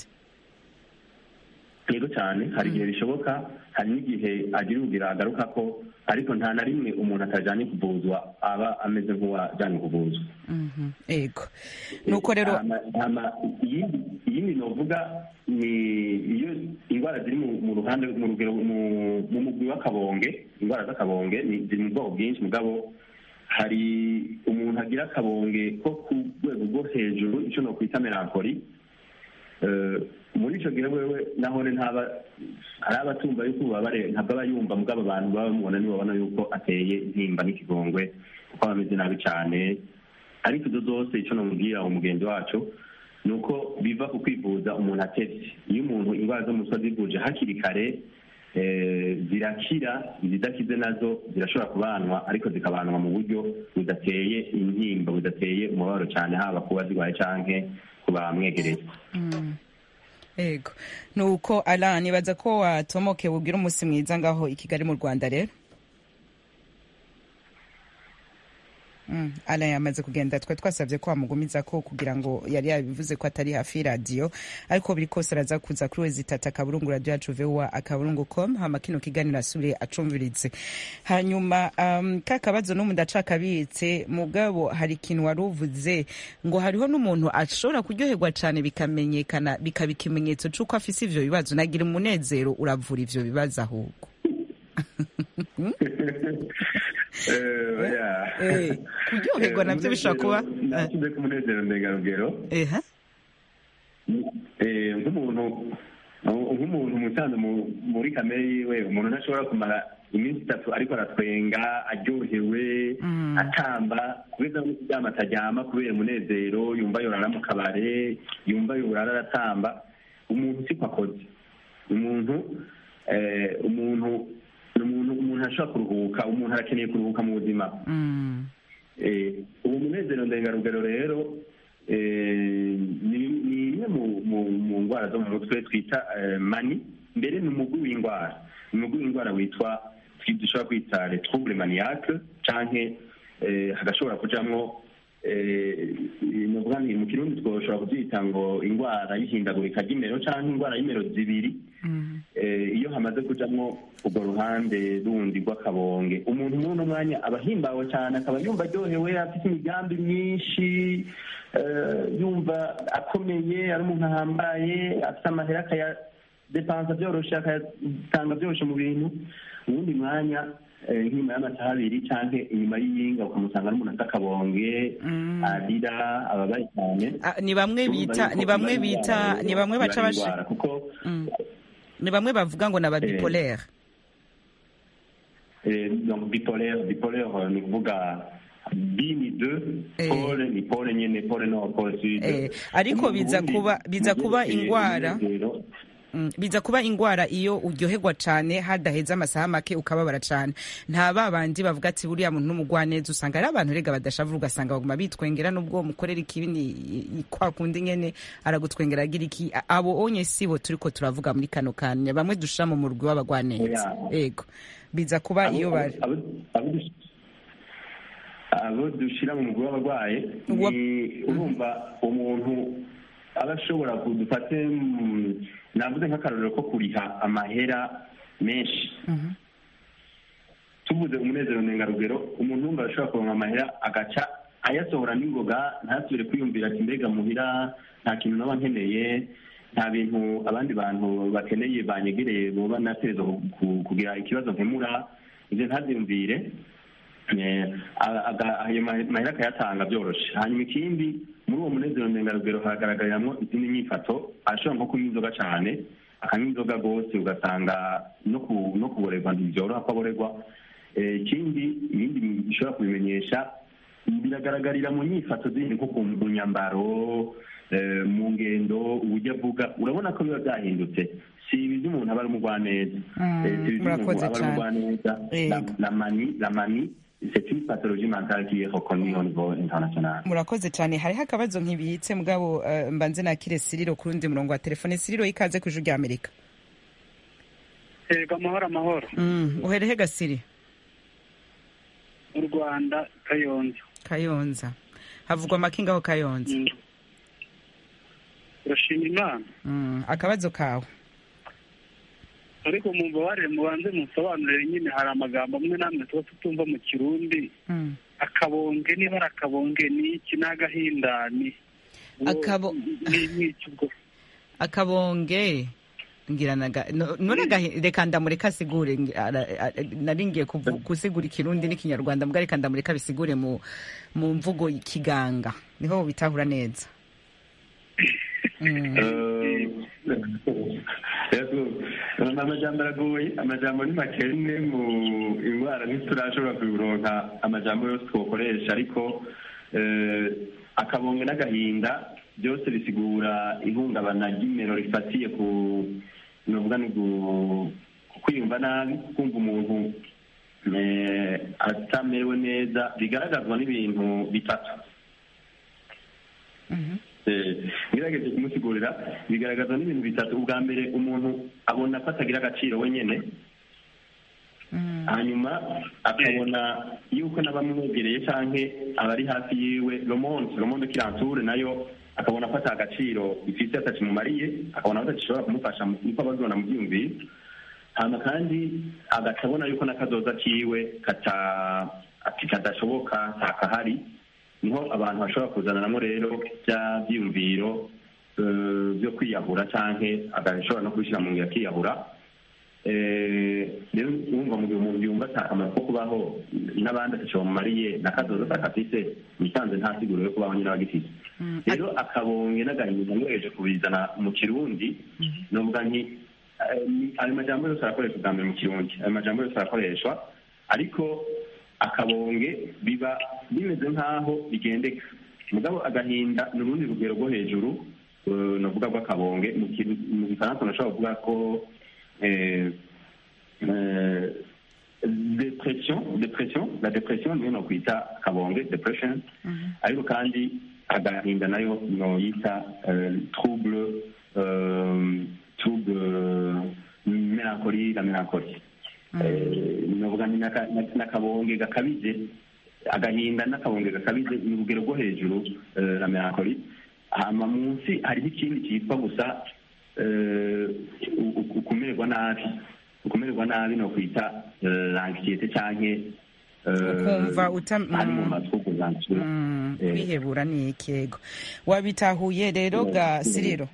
yego cyane hari igihe bishoboka hari n'igihe agira ubugira agaruka ko ariko nta na rimwe umuntu atajyanye kuvuzwa aba ameze nk'uwajyanye kuvuzwa Mhm, ego nuko rero Hama- hama iyindi iyindi novuga ni iyo indwara ziri mu mu ruhande mu rugero mu- mu mugwi w'akabonge indwara z'akabonge ni ziri mu bwoko bwinshi mugabo hari umuntu agira akabonge ko ku rwego rwo hejuru icyo nokwita melankoli Eh, muri icyo gihe wewe nahone ntaba hari abatumva yuko ububabare ntabwo aba yumva mugabo abantu baba bamubona nibabona yuko ateye intimba n'ikigongwe kuko aba ameze nabi cyane ariko izo zose icyo namubwira umugenzi wacu ni uko biva ku kwivuza umuntu atevye iyo umuntu indwara zo mu mutwe azivuje hakiri kare eh, zirakira izidakize nazo zirashobora kubanwa ariko zikabanwa mu buryo budateye intimba budateye umubabaro cyane haba kuba zirwaye canke ku bamwegereye ego nuko ala nibaza ko watomoke bubwira umunsi mwiza ngaho i kigali mu rwanda rero Mm, ala yamaze kugenda twe twasabye ko wamugumiza ko kugira ngo yari yabivuze ko atari hafi y'iradiyo ariko biri kose araza kuza kuri wezi tata akaburungu radiyo yacu vowa akaburungu com hama kino kiganiro asubire acumviritse hanyuma um, ka kabazo n'umu ndacakabitse mugabo hari ikintu wari uvuze ngo hariho n'umuntu ashobora kuryoherwa cyane bikamenyekana bikaba ikimenyetso c'uko afise ivyo bibazo nagira umunezero uravura ivyo bibazo ahubwo Eh, oya. Eh, kuryoherwa Eh, navyo bishobora kuba umunezero- nashyize ku munezero ndengarugero eha Eh, nk'umuntu nk'umuntu musanzwe mu- muri kamere yiwe umuntu ntashobora kumara iminsi itatu ariko aratwenga aryohewe Mm. atamba kubera no kuryama ataryama kubera umunezero yumva yorara mu kabare yumva yorara aratamba umuntu siko akoze umuntu eh, umuntu ni umuntu umuntu ashobora kuruhuka umuntu arakeneye kuruhuka mu buzima Mm. Eh, uwo munezero ndengarugero rero eh, ni ni imwe mu- mu- mu ndwara zo mu mutwe twita eh, mani mbere ni umugwi w'indwara ni umugwi w'indwara witwa twi- dushobora kwita le trouble maniaque canke eh, hagashobora kujamwo eh, novuga nti mu kirundi twoshobora kubyita ngo indwara y'ihindagurika ry'imero canke indwara y'imero zibiri Mm. eh, iyo hamaze kujamwo urwo ruhande rundi rw'akabonge umuntu muri uno mwanya aba ahimbawe cyane akaba yumva aryohewe afite imigambi myinshi eh, yumva akomeye ari umuntu ahambaye afite amahera akayadepansa byoroshe akayatanga byoroshe mu bintu uwundi mwanya eh, nk'inyuma y'amasaha abiri canke inyuma y'iyinga ukamusanga n'umuntu afite akabonge Mm. arira ababaye cyane Ah, ni bamwe bita ni bamwe bita ni bamwe baca bashi indwara kuko Mm. ni bamwe bavuga ngo ni ababipolaire donc bipolaire bipolaire euh, ni ukuvuga bi ni deux Eh. pole ni pole nyene pole nord pole sud Eh, ariko Mu biza Burundi, kuba- biza mu kuba vyerekeye ingwara. umunezero, Mm, biza kuba ingwara iyo uryoherwa cane hadaheze amasaha make ukababara cane nta ba bandi bavuga ati buriya muntu n'umugwaneza usanga ari abantu rega badashavura ugasanga baguma bitwengera n'ubwo mukorera ikibi ni kwa kundi nyene aragutwengera agira iki A- abo onye sibo turiko turavuga muri kano kanya bamwe dushira mu murwi w'abagwaneza Oya. ego biza kuba iyo bari abo- abo dush- abo dushira mu mugwi w'abarwaye Uwa- ni urumva umuntu aba ashobora kudufate mm, navuze nk'akarorero ko kuriha amahera menshi Mhm. tuvuze umunezero ndengarugero umuntu wumva arashobora kuronka amahera agaca ayasohora n'ingoga ntasubire kwiyumvira ati mbega muhira nta kintu naba nkeneye nta bintu abandi bantu bakeneye banyegereye boba nateza ku- kugira ikibazo nkemura ibyo ntabyumvire Eh, aga- aga- ayo ma- mahera akayatanga byoroshe hanyuma ikindi muri uwo munezero ndengarugero haragaragariramo izindi nyifato ashobora nko kunywa inzoga cyane akanywa inzoga rwose ugasanga no ku- no kuborerwa ntibyoroha ko aborerwa Eh, ikindi ibindi bishobora kubimenyesha biragaragarira mu nyifato zindi nko ku mu nyambaro eh, mu ngendo uburyo avuga urabona ko biba byahindutse si ibi by'umuntu aba ari umugwaneza Mm, Eh, si ibi by'umuntu murakoze aba ari cyane. umugwaneza La- Yego. la manie la manie c'est une pathologie mentale qui est reconnue au niveau international murakoze cyane hariho akabazo nkibitse mugabo eh, mbanze nakire siriro ku rundi murongo wa telefone siriro ikaze ku ijwi rya amerika yego amahoro amahoro Mm, uherehe gasiri mu rwanda kayonza kayonza havugwa amakinga aho kayonza Mm. urashima imana Mm, akabazo kawe ariko mumbabarire mubanze musobanurire nyine hari amagambo amwe n'amwe tuba tutumva mu kirundi Mm. akabonge niba ari akabonge ni iki ni agahinda ni Akabo- ni ni iki ubwo akabonge ngira naga no- none agahi- reka ndamureka asigure ngi- ara- ara- nari ngiye kuvu- gusigura ikirundi n'ikinyarwanda mbwa reka ndamureka bisigure mu mu mvugo kiganga niho bitahura neza Mm. amajambo aragoye amajambo ni makene mu indwara ntiturashobora kuronka amajambo yose twokoresha ariko eh, akabonge n'agahinda byose bisigura ihungabana ry'imero rifatiye ku novuga ni gu- ku kwiyumva nabi kumva umuntu eh, atamerewe neza bigaragazwa n'ibintu bitatu Mhm. Eh, ngerageje kumusigurira bigaragaza n'ibintu bitatu ubwa mbere umuntu abona ko atagira agaciro wenyine Mm. hanyuma akabona yuko n'abamwegereye canke abari hafi yiwe romonde romonde kiranture nayo akabona ko ata gaciro ifite atakimumariye akabona ko atagishobora kumufasha mu- niko abazibona mu byiyumviro hama kandi agaca abona yuko n'akazoza kiwe kata ati kadashoboka ntakahari niho abantu bashobora kuzananamo rero bya byiyumviro eh, byo kwiyahura canke agashobora no kubishyira mu ngiro akiyahura Eh, rero wumva mu gihe umuntu yumva ata akamaro ko kubaho n'abandi ataco bamumariye n'akazoza atakafise musanze nta siguro yo kubaho nyine abagifise Mm. rero akabonge n'agahinda mwereje kubizana mu kirundi novuga nti eh, ni- ayo majambo yose arakoreshwa bwa mbere mu kirundi ayo majambo yose arakoreshwa ariko akabonge biba bimeze nk'aho bigendeka mugabo agahinda ni urundi rugero rwo hejuru eh, novuga rw'akabonge mu Kiru- mu gifaransa nashobora kuvuga ko eh, eh, depression depression la depression niyo nokwita kabonge depression ariko kandi agahinda nayo noyita eh, trouble euh, trouble euh, melancolie la melancolie Eh, novuga nti n'aka- n'akabonge gakabije agahinda n'akabonge gakabije ni urugero rwo hejuru eh, la melancolie hama munsi hariho ikindi cyitwa gusa eh, u- u- ukumererwa nabi ukumererwa nabi no kwita l'anxiété canke eh, Ukumva uta- ari mu mm. matwi kuzanzura Mm, Eh. kwihebura ni ikego wabitahuye rero ga siriro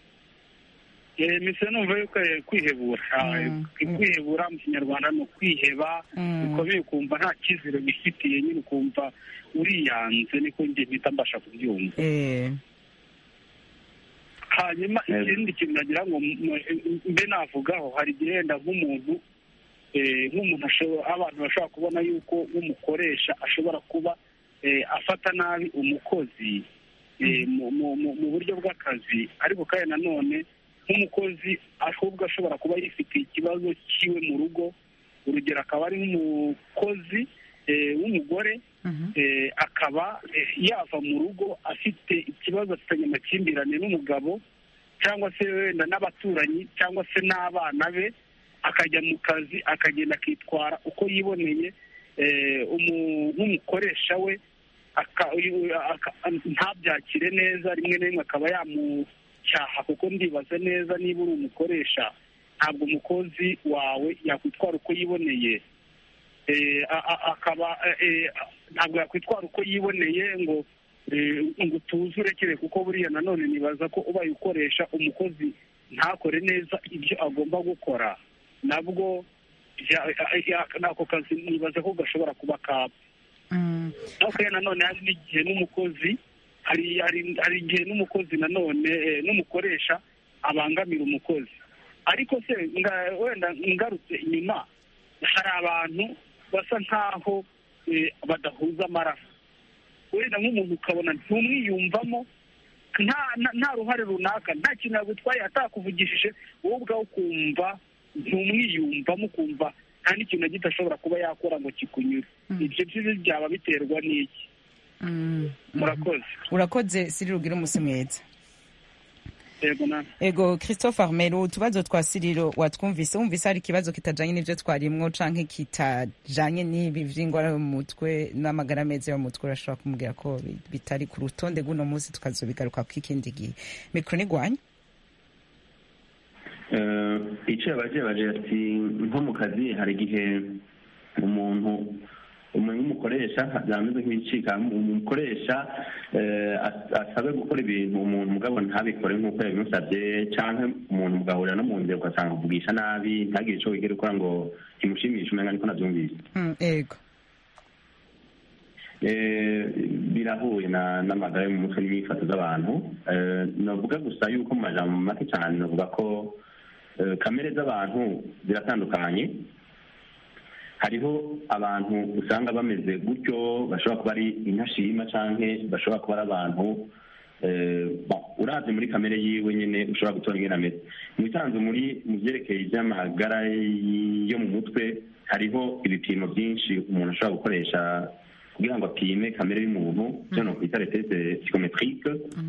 Eh, mise numva yuko eh, kwihebura Ah, Mm. kwihebura mu kinyarwanda ni ukwiheba Mm. bikomeye ukumva nta cyizere wifitiye nyine ukumva uriyanze niko njye mpita mbasha kubyumva Eh, hanyuma Yego. ikindi kintu nagira ngo m- m- mbe navugaho hari igihe wenda nk'umuntu nk'umuntu abantu bashobora kubona yuko nk'umukoresha ashobora kuba afata nabi umukozi mu buryo bw'akazi ariko kandi nanone nk'umukozi ahubwo ashobora kuba yifitiye ikibazo cyiwe mu rugo urugero akaba ari nk'umukozi w'umugore akaba yava mu rugo afite ikibazo afitanye amakimbirane n'umugabo cyangwa se wenda n'abaturanyi cyangwa se n'abana be akajya mu kazi akagenda akitwara uko yiboneye nk'umukoresha we ntabyakire neza rimwe na rimwe akaba yamucyaha kuko ndibaza neza niba uri umukoresha ntabwo umukozi wawe yakwitwara uko yiboneye akaba ntabwo yakwitwara uko yiboneye ngo ngo utuze urekere kuko buriya nanone nibaza ko ubaye ukoresha umukozi ntakore neza ibyo agomba gukora nabwo n'ako kazi nibaza ko gashobora kuba kaba ariko nanone hari n'igihe n'umukozi hari igihe n'umukozi nanone n'umukoresha abangamira umukozi ariko se wenda ngarutse inyuma hari abantu basa nk'aho badahuza amaraso wenda nk'umuntu ukabona ntumwiyumvamo nta ruhare runaka nta kintu yagutwaye atakuvugishije wowe ubwawe ukumva ntumwiyumvamo ukumva nta n'ikintu na gito ashobora kuba yakora ngo kikunyure ibyo byo byaba biterwa n'iki murakoze urakoze siri rugire umunsi mwiza yego nawe ego christophe armero utubazo twa siriro watwumvise wumvise hari ikibazo kitajanye n'ivyo twarimwo canke kitajanye n'ibi vy'ingwara yo mu mutwe n'amagara meza yo mu mutwe urashobora kumubwira ko bitari ku rutonde rw'uno munsi tukazobigaruka kw'ikindi gihe mikro nigwanya icyo yabaje yabaje ati nko mu kazi hari igihe umuntu umuntu w'umukoresha byameze nk'ibicika umukoresha asabe gukora ibintu umuntu mugabo ntabikore nk'uko yabimusabye cyangwa umuntu mugahurira no mu nzira ugasanga kuvugisha nabi ntagire icyo wigere ukora ngo kimushimishe umenya niko nabyumvise yego birahuye n'amagara yo mu mutwe n'imyifato z'abantu navuga gusa yuko mu majambo make cyane navuga ko kamere z'abantu ziratandukanye hariho abantu usanga bameze gutyo bashobora kuba ari intashima cyangwa bashobora kuba ari abantu urazi muri kamere yiwe nyine ushobora gutora ingene ameze mu bisanzwe muri mu byerekeye iby'amagara yo mu mutwe hariho ibipimo byinshi umuntu ashobora gukoresha kugira ngo apime kamere y'umuntu byo no kwita reteste psychometrique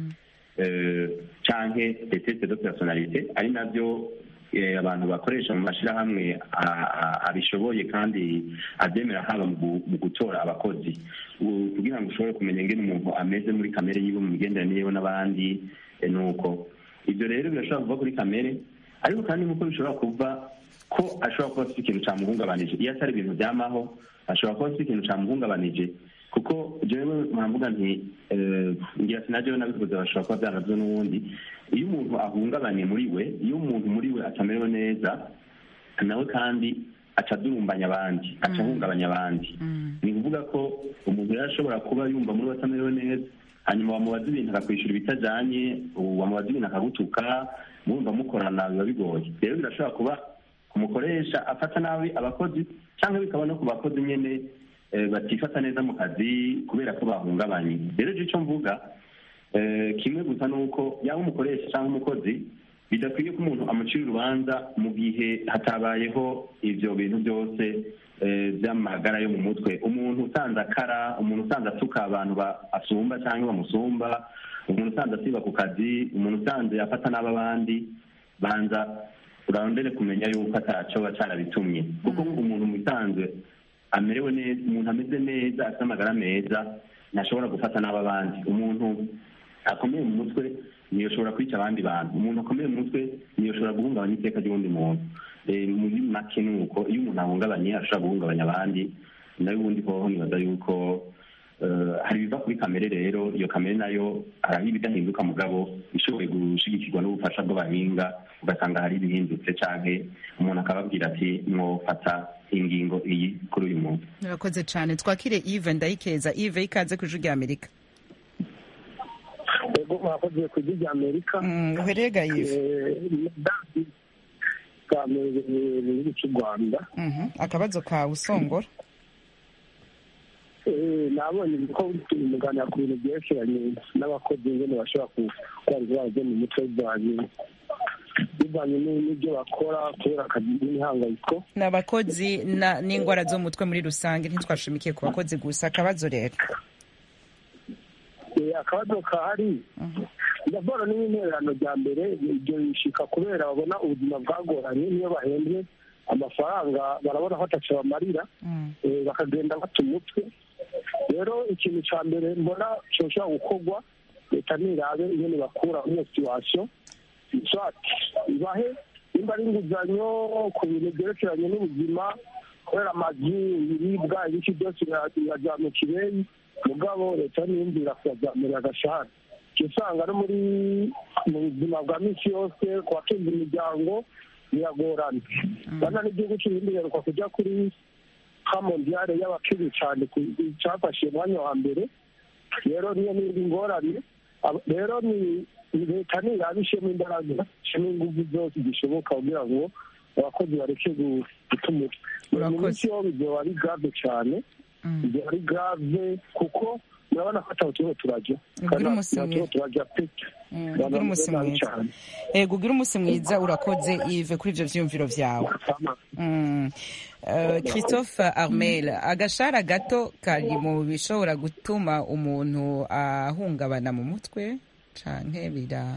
canke reteste de personnalité ari nabyo abantu bakoresha mu mashyirahamwe abishoboye kandi abyemera haba mu gutora abakozi kugira ngo ushobore kumenya ingene umuntu ameze muri kamere yiwe mu migenderanire yiwe n'abandi ni uko ibyo rero birashobora kuva kuri kamere ariko kandi nk'uko bishobora kuva ko ashobora kuba afite ikintu cyamuhungabanije iyo atari ibintu byamaho ashobora kuba afite ikintu cyamuhungabanije kuko jewe mpavuga nti ngira sinajyewe nabivuze bashobora kuba byaravyo n'ubundi iyo umuntu ahungabanye muri we iyo umuntu muri we atamerewe neza nawe kandi aca adurumbanya abandi aca ahungabanya abandi ni ukuvuga ko umuntu rero ashobora kuba yumva muri we atamerewe neza hanyuma wamubaza ibintu akakwishyura ibitajanye wamubaza ibintu akagutuka murumva mukorana biba bigoye rero birashobora kuba kumukoresha afata nabi abakozi cyangwa bikaba no ku bakozi nyene batifata neza mu kazi kubera ko bahungabanye rero icyo mvuga kimwe gusa ni uko yaba umukoresha cyangwa umukozi bidakwiye ko umuntu amucira urubanza mu gihe hatabayeho ibyo bintu byose by'amagara yo mu mutwe umuntu usanze akara umuntu usanze atuka abantu asumba cyangwa bamusumba umuntu usanze asiba ku kazi umuntu usanze afata n'ab'abandi banza urarondere kumenya yuko atacoba cyarabitumye kuko umuntu mu bisanzwe amerewe neza umuntu ameze neza afite amagara meza ntashobora gufata n'ab'abandi umuntu akomeye mu mutwe niyo ashobora kwica abandi bantu umuntu akomeye mu mutwe niyo ashobora guhungabanya iteka ry'uwundi muntu muri make ni uko iyo umuntu ahungabanye ashobora guhungabanya abandi nayo ubundi hoho nibaza yuko hari ibiva kuri kamere rero iyo kamere nayo hari ibidahinduka mugabo ishoboye gushigikirwa n'ubufasha bw'abahinga ugasanga hari ibihindutse canke umuntu akababwira ati mwofata ingingo iyi kuri uyu muntu murakoze cyane twakire ive ndayikeza ive ikaze ku ijwi rya amerika ego mwakoze ku ijwi rya amerika uherega ive bwa mbere mu gihugu cy'u rwanda Mhm. akabazo kawe usongora Eh, nabonye ko turi muganira ku bintu byerekeranye n'abakozi ingene bashobora kurwara indwara zo mu mutwe bivanye bivanye ni- n'ibyo bakora kubera akazi n'imihangayiko ni abakozi na- n'indwara zo mu mutwe muri rusange ntitwashimikiye ku bakozi gusa akabazo rero Eh, akabazo kahari ndabona n'intererano rya mbere ibyo bishika kubera babona ubuzima bwagoranye niyo bahembwe amafaranga barabona ko ataco bamarira eh, bakagenda bata umutwe rero ikintu ca mbere mbona coshobora gukorwa leta nirabe ingene bakura muri iyo situwasiyo swat ibahe nimba ari inguzanyo ku bintu byerekeranye n'ubuzima kubera amazu ibiribwa ibiki byose birajya mu kireyi mugabo leta niyumvira kuyazamurira agashahara uca usanga no muri mu buzima bwa minsi yose ku batunze imiryango biragorana bana n'igihugu cy'ibindi biheruka kujya kuri ka mondiyale y'abakiri cyane ku- cyafashe umwanya wa mbere rero niyo n'indi ngorane Ab- rero ni ni leta niraba ishemo imbaraga ishemo ingufu zose zishoboka kugira ngo abakozi bareke gu- guta umutwe mu Urakoze. minsi yo bizoba ari grave cyane bizoba ari grave kuko murabona ko ataho turiho turajya Ubwire umunsi Ntaho turiho mwiza. turajya pe ugire umunsi mwiza ego ugire umunsi mwiza urakoze ive kuri ivyo vyiyumviro vyawe Mm. Eh, christophe armel agashara gato kari mu bishobora gutuma umuntu ahungabana mu mutwe canke bira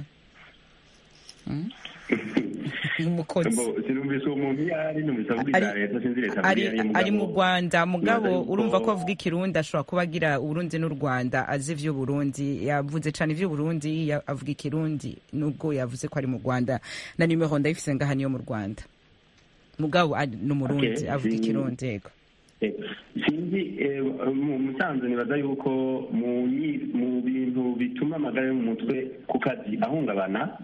Mm? umukozi Bo, sinumvise uwo muntu iyo ari numvise avuga ibya Ari- leta sinzi leta ari, avuga iyo ari ari mu mugabo. rwanda mugabo Nibaza yuko- urumva ko avuga ikirundi ashobora kuba agira uburundi n'u rwanda azi ivy'uburundi yavuze cane ivy'uburundi ya- avuga ikirundi nubwo yavuze ko ari mu rwanda na nimero ndayifise ngaha niyo mu rwanda mugabo ari- ni umurundi Okay, avuga si- ikirundi yego Eh, sinzi eh, mu musanzu nibaza yuko mu nyi- mu bintu bituma amagara yo mu mutwe ku kazi ahungabana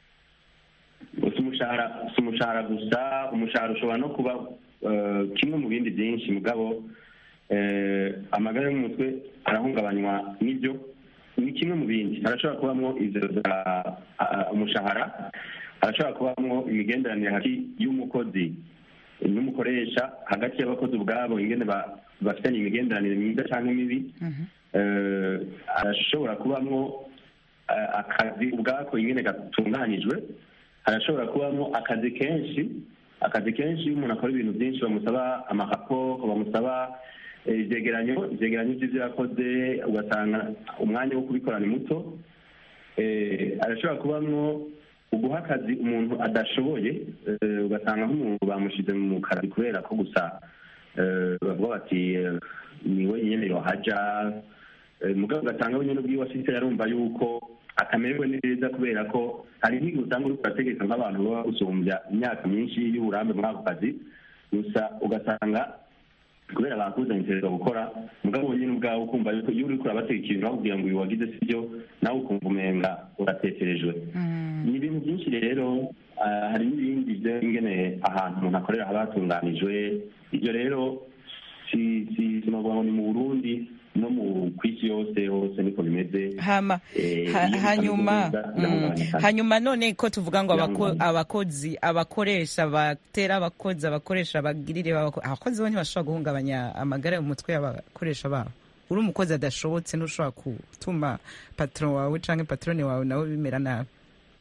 si umushahara si umushahara gusa umushahara ushobora no kuba eh, kimwe mu bindi byinshi mugabo eh, amagara yo mu mutwe arahungabanywa n'ibyo ni kimwe mu bindi harashobora kubamo izo za ah, umushahara harashobora kubamo imigenderanire hagati y'umukozi n'umukoresha hagati y'abakozi ubwabo ingene ba- bafitanye imigenderanire myiza cyangwa mibi Eh, arashobora kubamo eh, akazi ubwako ingene gatunganijwe harashobora kubamo akazi kenshi akazi kenshi iyo umuntu akora ibintu byinshi bamusaba amaraporo bamusaba eh, ivyegeranyo ivyegeranyo vy'ivyo yakoze ugasanga umwanya wo kubikora ni muto eh, arashobora kubamwo uguha akazi umuntu adashoboye eh, ugasanga nk'umuntu bamushize mu kazi kubera ko gusa eh, bavuga bati eh, ni we nyene yohaja eh, mugabo ugasanga we nyene ubwiwe afise yarumva yuko atamererwe neza kubera ko hari nk'igihe usanga uriko urategeka nk'abantu baba gusumbya imyaka myinshi y'uburambe muri ako kazi gusa ugasanga kubera bakuzanyisereza gukora mugabo wenyine ubwawe ukumva yuko iyo uriko urabateka ikintu bakubwira ngo uyu wagize sibyo nawe ukumva umenga uratekerejwe ni ibintu byinshi rero ah, hari n'ibindi byo ingene ahantu umuntu akorera haba hatunganijwe ibyo rero si si sinavuga ngo ni mu burundi no mu ku isi yose hose niko bimeze hama Eh, ha- iyo hanyuma bitameze neza, mm, birahungabanya. hanyuma none ko tuvuga ngo abako- Birahungabanya. abakozi abakoresha batera abakozi abakoresha abagirire b'abako- abakozi bo ntibashobora guhungabanya amagara yo mu mutwe y'abakoresha babo uri umukozi adashobotse ntushobora gutuma patron wawe canke patrone wawe nawe bimera nabi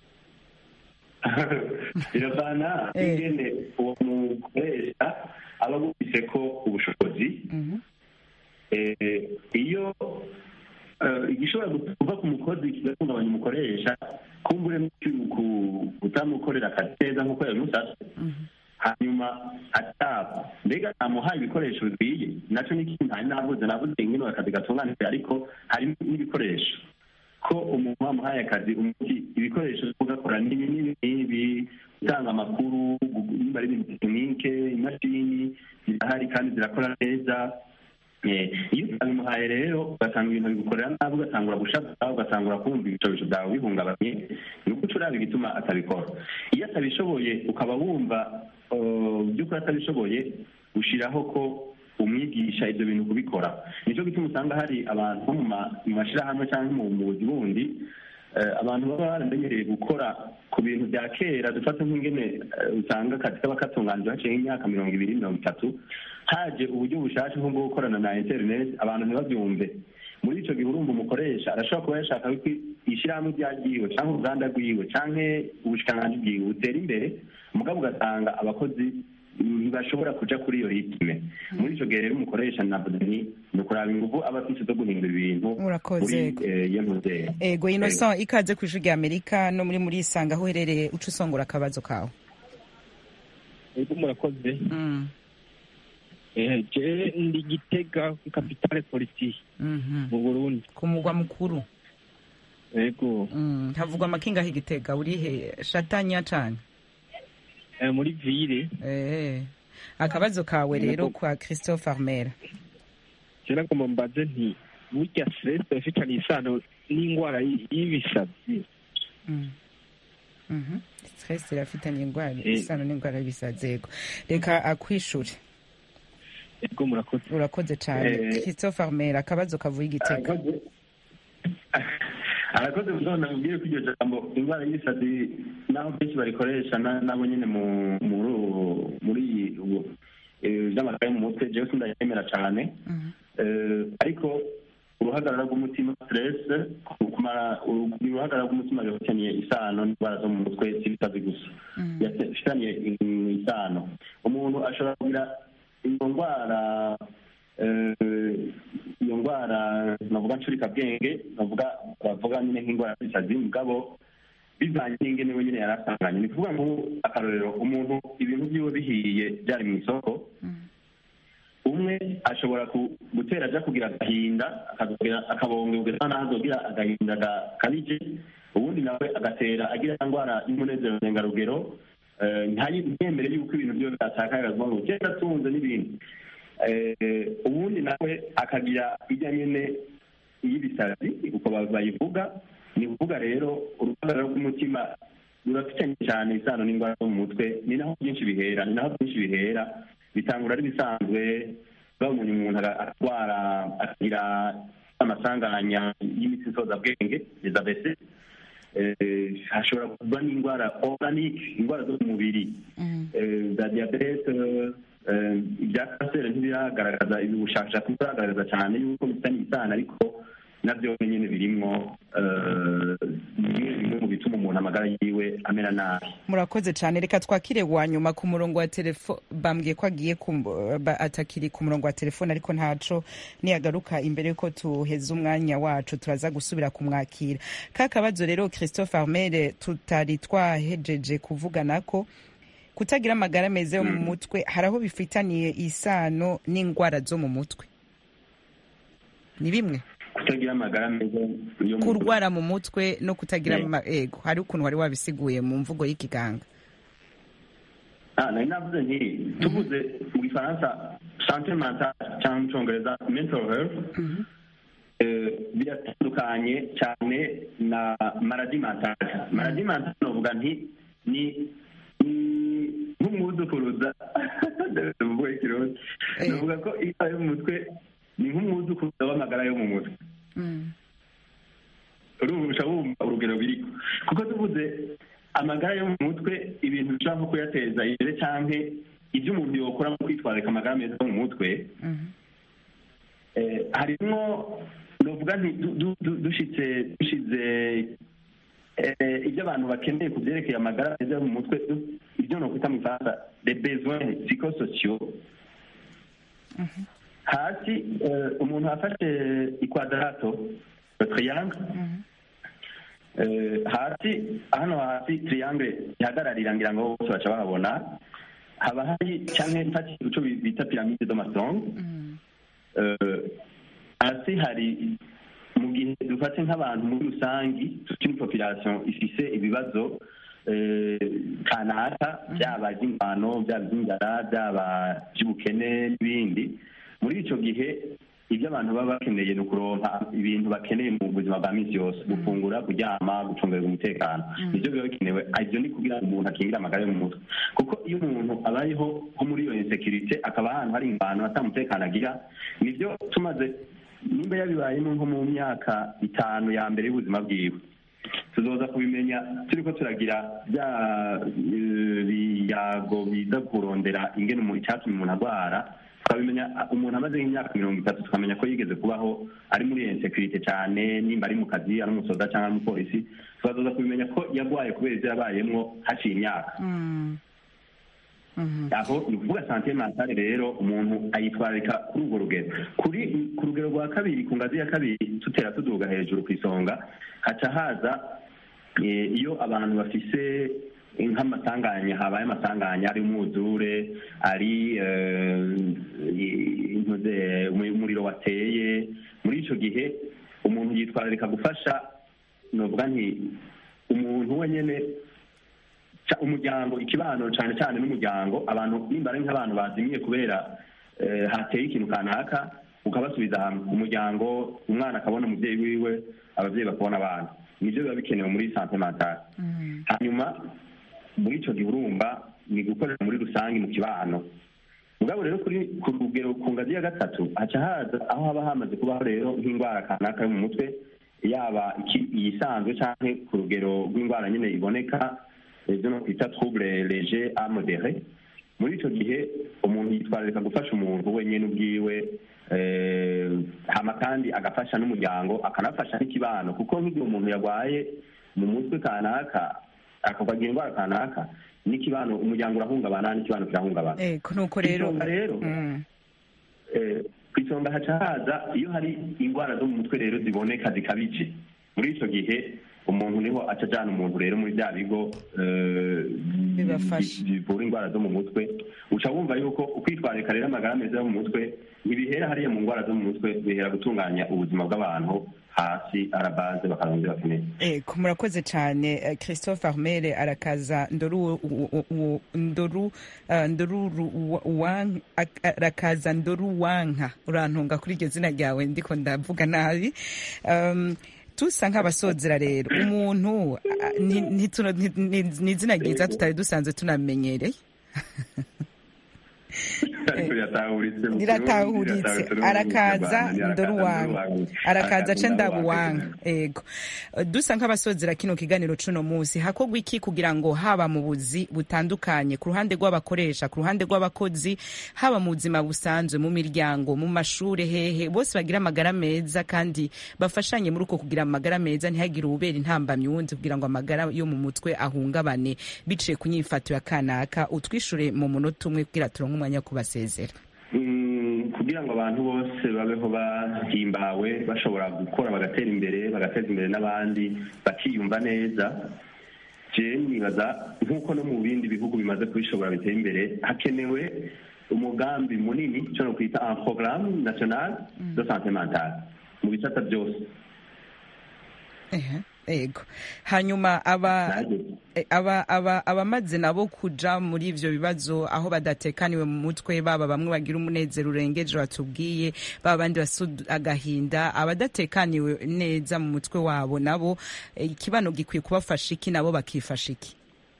biravana Eh. ingene uwo mukoresha aba agufise ko ubushobozi Eh, iyo eh, igishobora kuva ku mukozi kigahungabanya umukoresha kumbure ku kutamukorera akazi neza nk'uko yabimusabye hanyuma ataba mbega ntamuhaye ibikoresho bikwiye nacyo ni ikintu ntari navuze navuze ingene akazi gatunganijwe ariko hari n'ibikoresho ko umuntu wamuhaye akazi umuti ibikoresho byo kugakora n'ibi n'ibi n'ibi gutanga amakuru gu- nimba ari ibintu tekinike imashini zirahari kandi zirakora neza Eh, iyo utabimuhaye rero ugasanga ibintu bigukorera nabi ugasanga uragushaza ugasanga urakumva ibicobisho byawe bihungabanye ni uko uraba igituma atabikora iyo atabishoboye ukaba wumva uh, by'ukuri atabishoboye ushyiraho ko umwigisha ibyo bintu kubikora nicyo gituma usanga hari abantu nko mu ma- mu mashyirahamwe cyangwa mu mu buzi bundi eh, abantu baba baramenyereye gukora ko ku bintu bya kera dufata nk'ingene usanga akazi kaba katunganijwe haciye nk'imyaka mirongo ibiri mirongo itatu haje uburyo bushasha nko bwo gukorana na interineti abantu ntibabyumve muri icyo gihe urumva umukoresha arashobora kuba yashaka ko ishyirahamwe ryagiwe cyangwa uruganda rwiwe cyangwa ubushikiranganji bwiwe butera imbere mugabo ugasanga abakozi ntibashobora kuja kuri iyo ritme muri icyo gihe rero umukoresha navuze ni ni ukuraba ingufu aba afite zo guhindura ibintu Urakoze. muri iyo ntuzera ego innocent ikaze ku ijwi rya amerika no muri muri isanga aho uherereye uca usongora akabazo kawe ego murakoze Mm, Eh, je ndi gitega ku kapitale politiki mhm. mu burundi ku mugwa mukuru ego Mm, havugwa amakinga aho igitega urihe shatanya cane Eh, muri ville Eh, akabazo kawe rero kwa christophe armera je nagomba mbaze nti burya stress ifitanye isano n'indwara y- y'ibisazi Mm. Mhm. stress irafitanye ingwara Eh. isano n'ingwara y'ibisazi ego reka akwishure ego murakoze urakoze cane Eh. christophe armera akabazo kavuye igitega arakoze arakoze gusona mubwire ko iryo jambo indwara y'ibisazi naho benshi barikoresha na- nabo nyine mu muri ubu- muri ubu eh, by'amakaye mu mutwe jewe sindayemera cyane Mhm. Eh, ariko uruhagarara rw'umutima stress kumara uru- uruhagarara rw'umutima rufitaniye isano n'indwara zo mu mutwe si ibisazi gusa Mhm. bifitaniye isano umuntu ashobora kugira iyo ndwara eh, iyo ndwara navuga ncurikabwenge navuga bavuga nyine nk'indwara y'ibisazi mugabo bivanye n'ingene we nyine yari asanganye ni kuvuga ngo akarorero umuntu ibintu byiwe bihiye byari mu isoko umwe ashobora ku- gutera aja kugira agahinda akazogira- akabongera naho azogira agahinda gakabije ubundi nawe agatera agira ya ndwara y'umunezero ndengarugero eh, ntayi- ntiyemere yuko ibintu byose atakaye akavuga ngo genda atunze n'ibindi Eh, ubundi nawe akagira ijya nyine y'ibisazi uko ba- bayivuga ni ukuvuga rero uruhagarara rw'umutima rurafitanye cyane isano n'indwara zo mu mutwe ni naho byinshi bihera ni naho byinshi bihera bitangura ari bisanzwe babonye umuntu aga- arwara akagira amasanganya y'imitsi nsozabwenge dezabese hashobora kuba n'indwara organique indwara zo mu mubiri Mhm. eh, za diyabete eh, ibya kanseri ntibiragaragaza ibi bushakashatsi ntibiragaragaza cyane yuko bifitanye isano ariko nabyo nyine birimwo eh, bimwe bimwe mu bituma umuntu amagara yiwe amera nabi murakoze cyane reka twakire wa nyuma ku murongo wa telefone bambwiye ko agiye ku- ba- atakiri ku murongo wa telefone ariko ntaco niyagaruka imbere yuko tuheza umwanya wacu turaza gusubira kumwakira ka kabazo rero christophe armere tutari twahejeje kuvugana ko kutagira amagara meza yo mu mutwe hari aho bifitaniye isano n'indwara zo mu mutwe ni bimwe kutagira amagara meza yo mu kurwara mu mutwe no kutagira Yeah. ama- ego hari ukuntu wari wabisiguye mu mvugo y'ikiganga Ah, nari navuze nti tuvuze mu gifaransa sante mentale cyangwa mu cyongereza mental health eh, biratandukanye cyane na maradi mentale maradi mentale novuga nti ni ni nk'umwuzukuruza ndavuga ikirundi Eh. novuga ko indwara yo mu mutwe ni nk'umwuzukuruza w'amagara yo mu mutwe urumva wumva urugero biriko kuko tuvuze amagara yo mu mutwe ibintu bishobora nko kuyateza imbere cyangwa ibyo umuntu yokora mu kwitwararika amagara meza yo mu mutwe eh, harimwo novuga nti du- du- du- dushitse dushize eh, ibyo abantu bakeneye ku byerekeye amagara meza yo mu mutwe du- ibyo nokwita mu gifaransa de besoins psychosociaux hasi eh, umuntu afashe ikwadarato triangle Eh, hasi hano hasi triangle ihagararira ngira ngo bose baca bahabona haba hari cyangwa mfatiye ico bita piramide de mason Eh, hasi hari mu gihe dufate nk'abantu muri rusangi tukiri population ifise ibibazo eh, kanaka byaba iby'ingwano byaba iby'inzara byaba iby'ubukene n'ibindi muri ico gihe ibyo abantu baba bakeneye ni ukuronka ibintu bakeneye mu buzima bwa minsi yose gufungura kuryama gucungerera umutekano nibyo biba bikenewe ibyo ni kugira ngo umuntu akingire amagara yo mu mutwe kuko iyo umuntu abayeho nko muri iyo insekirite akaba ahantu hari ingwano atamutekano agira nibyo tumaze nimba yabibayemo nko mu myaka itanu ya mbere y'ubuzima bwiwe tuzoza kubimenya turiko turagira bya eh, biyago biza kurondera ingene umuntu icyatuma umuntu agwara tukabimenya ah, umuntu amaze nk'imyaka mirongo itatu tukamenya ko yigeze kubaho ari muri insekirite cyane nimba ari mu kazi ari umusoda cyangwa ari umupolisi tukazoza kubimenya ko yagwaye kubera ibyo yabayemwo haciye imyaka aho ni ukuvuga sante mentale rero umuntu ayitwararika kuri urwo rugero kuri ku rugero rwa kabiri ku ngazi ya kabiri tutera tuduga hejuru ku isonga haca haza eh, iyo abantu bafise nk'amasanganya habaye amasanganya ari umwuzure ari eh, intuze, umuriro wateye muri ico gihe umuntu yitwararika gufasha novuga nti umuntu wenyene ca- umuryango ikibano cyane cyane n'umuryango abantu nimba ari nk'abantu bazimiye kubera eh, hateye ikintu kanaka ukabasubiza hamwe umuryango umwana akabona umubyeyi wiwe ababyeyi bakabona abana nibyo biba bikenewe muri sante mentale hanyuma muri icyo gihe urumva ni gukorera muri rusange mu kibano mugabo rero kuri ku rugero ku ngazi ya gatatu haca haza aho haba hamaze kubaho rero nk'indwara kanaka yo mu mutwe yaba iki- iyisanzwe cyangwa ku rugero rw'indwara nyine iboneka ibyo no kwita trouble leger a modere muri icyo gihe umuntu yitwararika gufasha umuntu wenyine ubwiwe eh, hama kandi agafasha n'umuryango akanafasha n'ikibano kuko nk'igihe umuntu yarwaye mu mutwe kanaka akagira indwara kanaka n'ikibano umuryango urahungabana n'ikibano kirahungabana eko nuko rero Isonga rero Mm. eh, ku isonga haca haza iyo hari indwara zo mu mutwe rero ziboneka zikabije muri icyo gihe umuntu niho aca ajyana umuntu rero muri bya bigo eh, Bibafasha. bi- bivura indwara zo mu mutwe uca wumva yuko ukwitwararika rero amagara meza yo mu mutwe ntibihera hariya mu ndwara zo mu mutwe bihera gutunganya ubuzima bw'abantu hasi arabaze bakarongera bakeneye Eko murakoze cyane eh, Christophe Armel arakaza ndoru u- u- u- ndoru eh, ndoru ru- wan- ak- arakaza ndoru wanka urantunga kuri iryo zina ryawe ndiko ndavuga nabi um, tusa nk'abasozera rero umuntu ah, ni- ntituno- ni ni- ni izina ryiza tutari dusanzwe tunamenyereye ariko riratahuritse mu riratahuritse Kirundi, riratahuritse no mu arakaza Kinyarwanda, ndoru wanga arakaza ca ndabu wanga wanga ego dusa nk'abasozera kino kiganiro cuno munsi hakorwa iki kugira ngo haba mu buzi butandukanye ku ruhande rw'abakoresha ku ruhande rw'abakozi haba mu buzima busanzwe mu miryango mu mashure hehe bose bagira amagara meza kandi bafashanye muri uko kugira amagara meza ntihagire uwubera intambamyi wundi kugira ngo amagara yo mu mutwe ahungabane biciye ku nyifato ya kanaka utwishure mu munota umwe kugira turonke umwanya wo kubasezera Mm, kugira ngo abantu bose babeho bahimbawe bashobora gukora bagatera imbere bagateza imbere n'abandi bakiyumva neza je nibaza nk'uko no mu bindi bihugu bimaze kubishobora biteye imbere hakenewe umugambi munini cyo no kwita un programme national de santé mentale mu bisata byose Ehe, ego hanyuma aba Nanjye eh, aba aba abamaze nabo kuja muri ivyo bibazo aho badatekaniwe mu mutwe baba bamwe bagira umunezero urengeje batubwiye baba abandi basuda agahinda abadatekaniwe neza mu mutwe wabo nabo eh, ikibano gikwiye kubafasha iki nabo bakifasha iki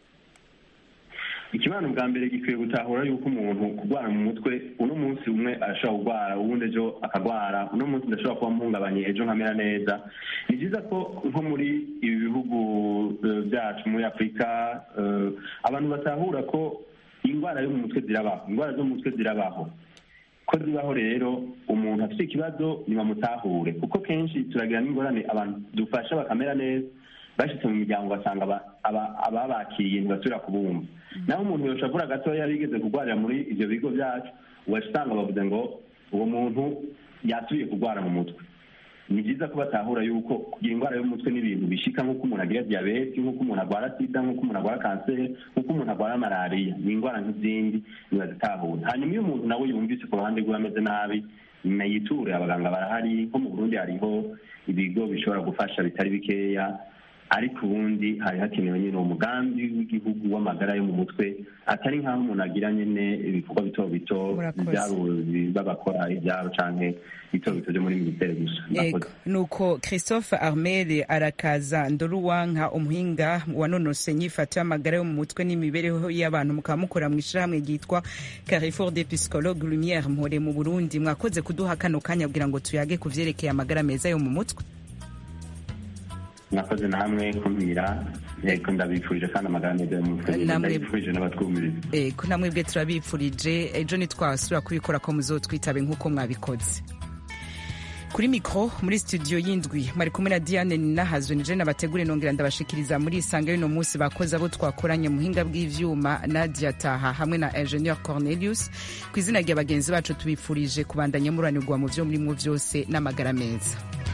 ikibano bwa mbere gikwiye gutahura yuko umuntu kurwara mu mutwe uno munsi umwe arashobora kurwara uwundi ejo akagwara uno munsi ndashobora kuba mpungabanye ejo nkamera neza ni byiza ko nko muri ibi bihugu eh, byacu muri afurika eh, abantu batahura ko indwara yo mu mutwe zirabaho indwara zo mu mutwe zirabaho ko zibaho rero umuntu afite ikibazo ntibamutahure kuko kenshi turagira n'ingorane abantu dufasha bakamera neza bashyitse mu miryango basanga aba- aba- ababakiriye ntibasubira kubumva naho umuntu yoshavura gatoya bigeze kurwarira muri ibyo bigo byacu ugaca usanga bavuze ngo uwo muntu yasubiye kurwara mu mutwe ni byiza ko batahura yuko kugira indwara yo mu mutwe n'ibintu bishika nk'uko umuntu agira diyabete nk'uko umuntu arwara sida nk'uko umuntu arwara kanseri nk'uko umuntu arwara malariya ni indwara nk'izindi ntibazitahura hanyuma iyo umuntu nawe yumvise ku ruhande rwe ameze nabi na yiture abaganga barahari nko mu burundi hariho ibigo bishobora gufasha bitari bikeya ariko ubundi hari hakenewe nyine umugambi w'igihugu w'amagara yo mu mutwe atari nk'aho umuntu agira nyine ibikorwa bito bito Murakoze. ibyabo babakora ibyabo canke bito bito byo muri minisiteri gusa Ego, Murakoze. nuko Christophe Armel arakaza Ndoruwanka umuhinga wanonose nyifato y'amagara yo mu mutwe n'imibereho y'abantu mukaba mukora mu ishirahamwe ryitwa Carrefour des Psychologues Lumière Mpore mu Burundi mwakoze kuduha kano kanya kugira ngo tuyage ku vyerekeye amagara meza yo mu mutwe mwakoze namwe kumira yego ndabifurije kandi amagara meza y'umutwe ndabifurije n'abatwumviriza ego namwe bwe turabifurije ejo ntitwasubira kubikora ko muzotwitabe nk'uko mwabikoze kuri mikoro muri studio y'indwi mwari kumwe na diane ninahazwe nije nabategure nongera ndabashikiriza muri isanga y'uno munsi bakoze abo twakoranye muhinga bw'ivyuma nadia taha hamwe na ingenieur cornelius ku izina rya bagenzi bacu tubifurije kubandanya muranirwa mu vyo murimwo vyose n'amagara meza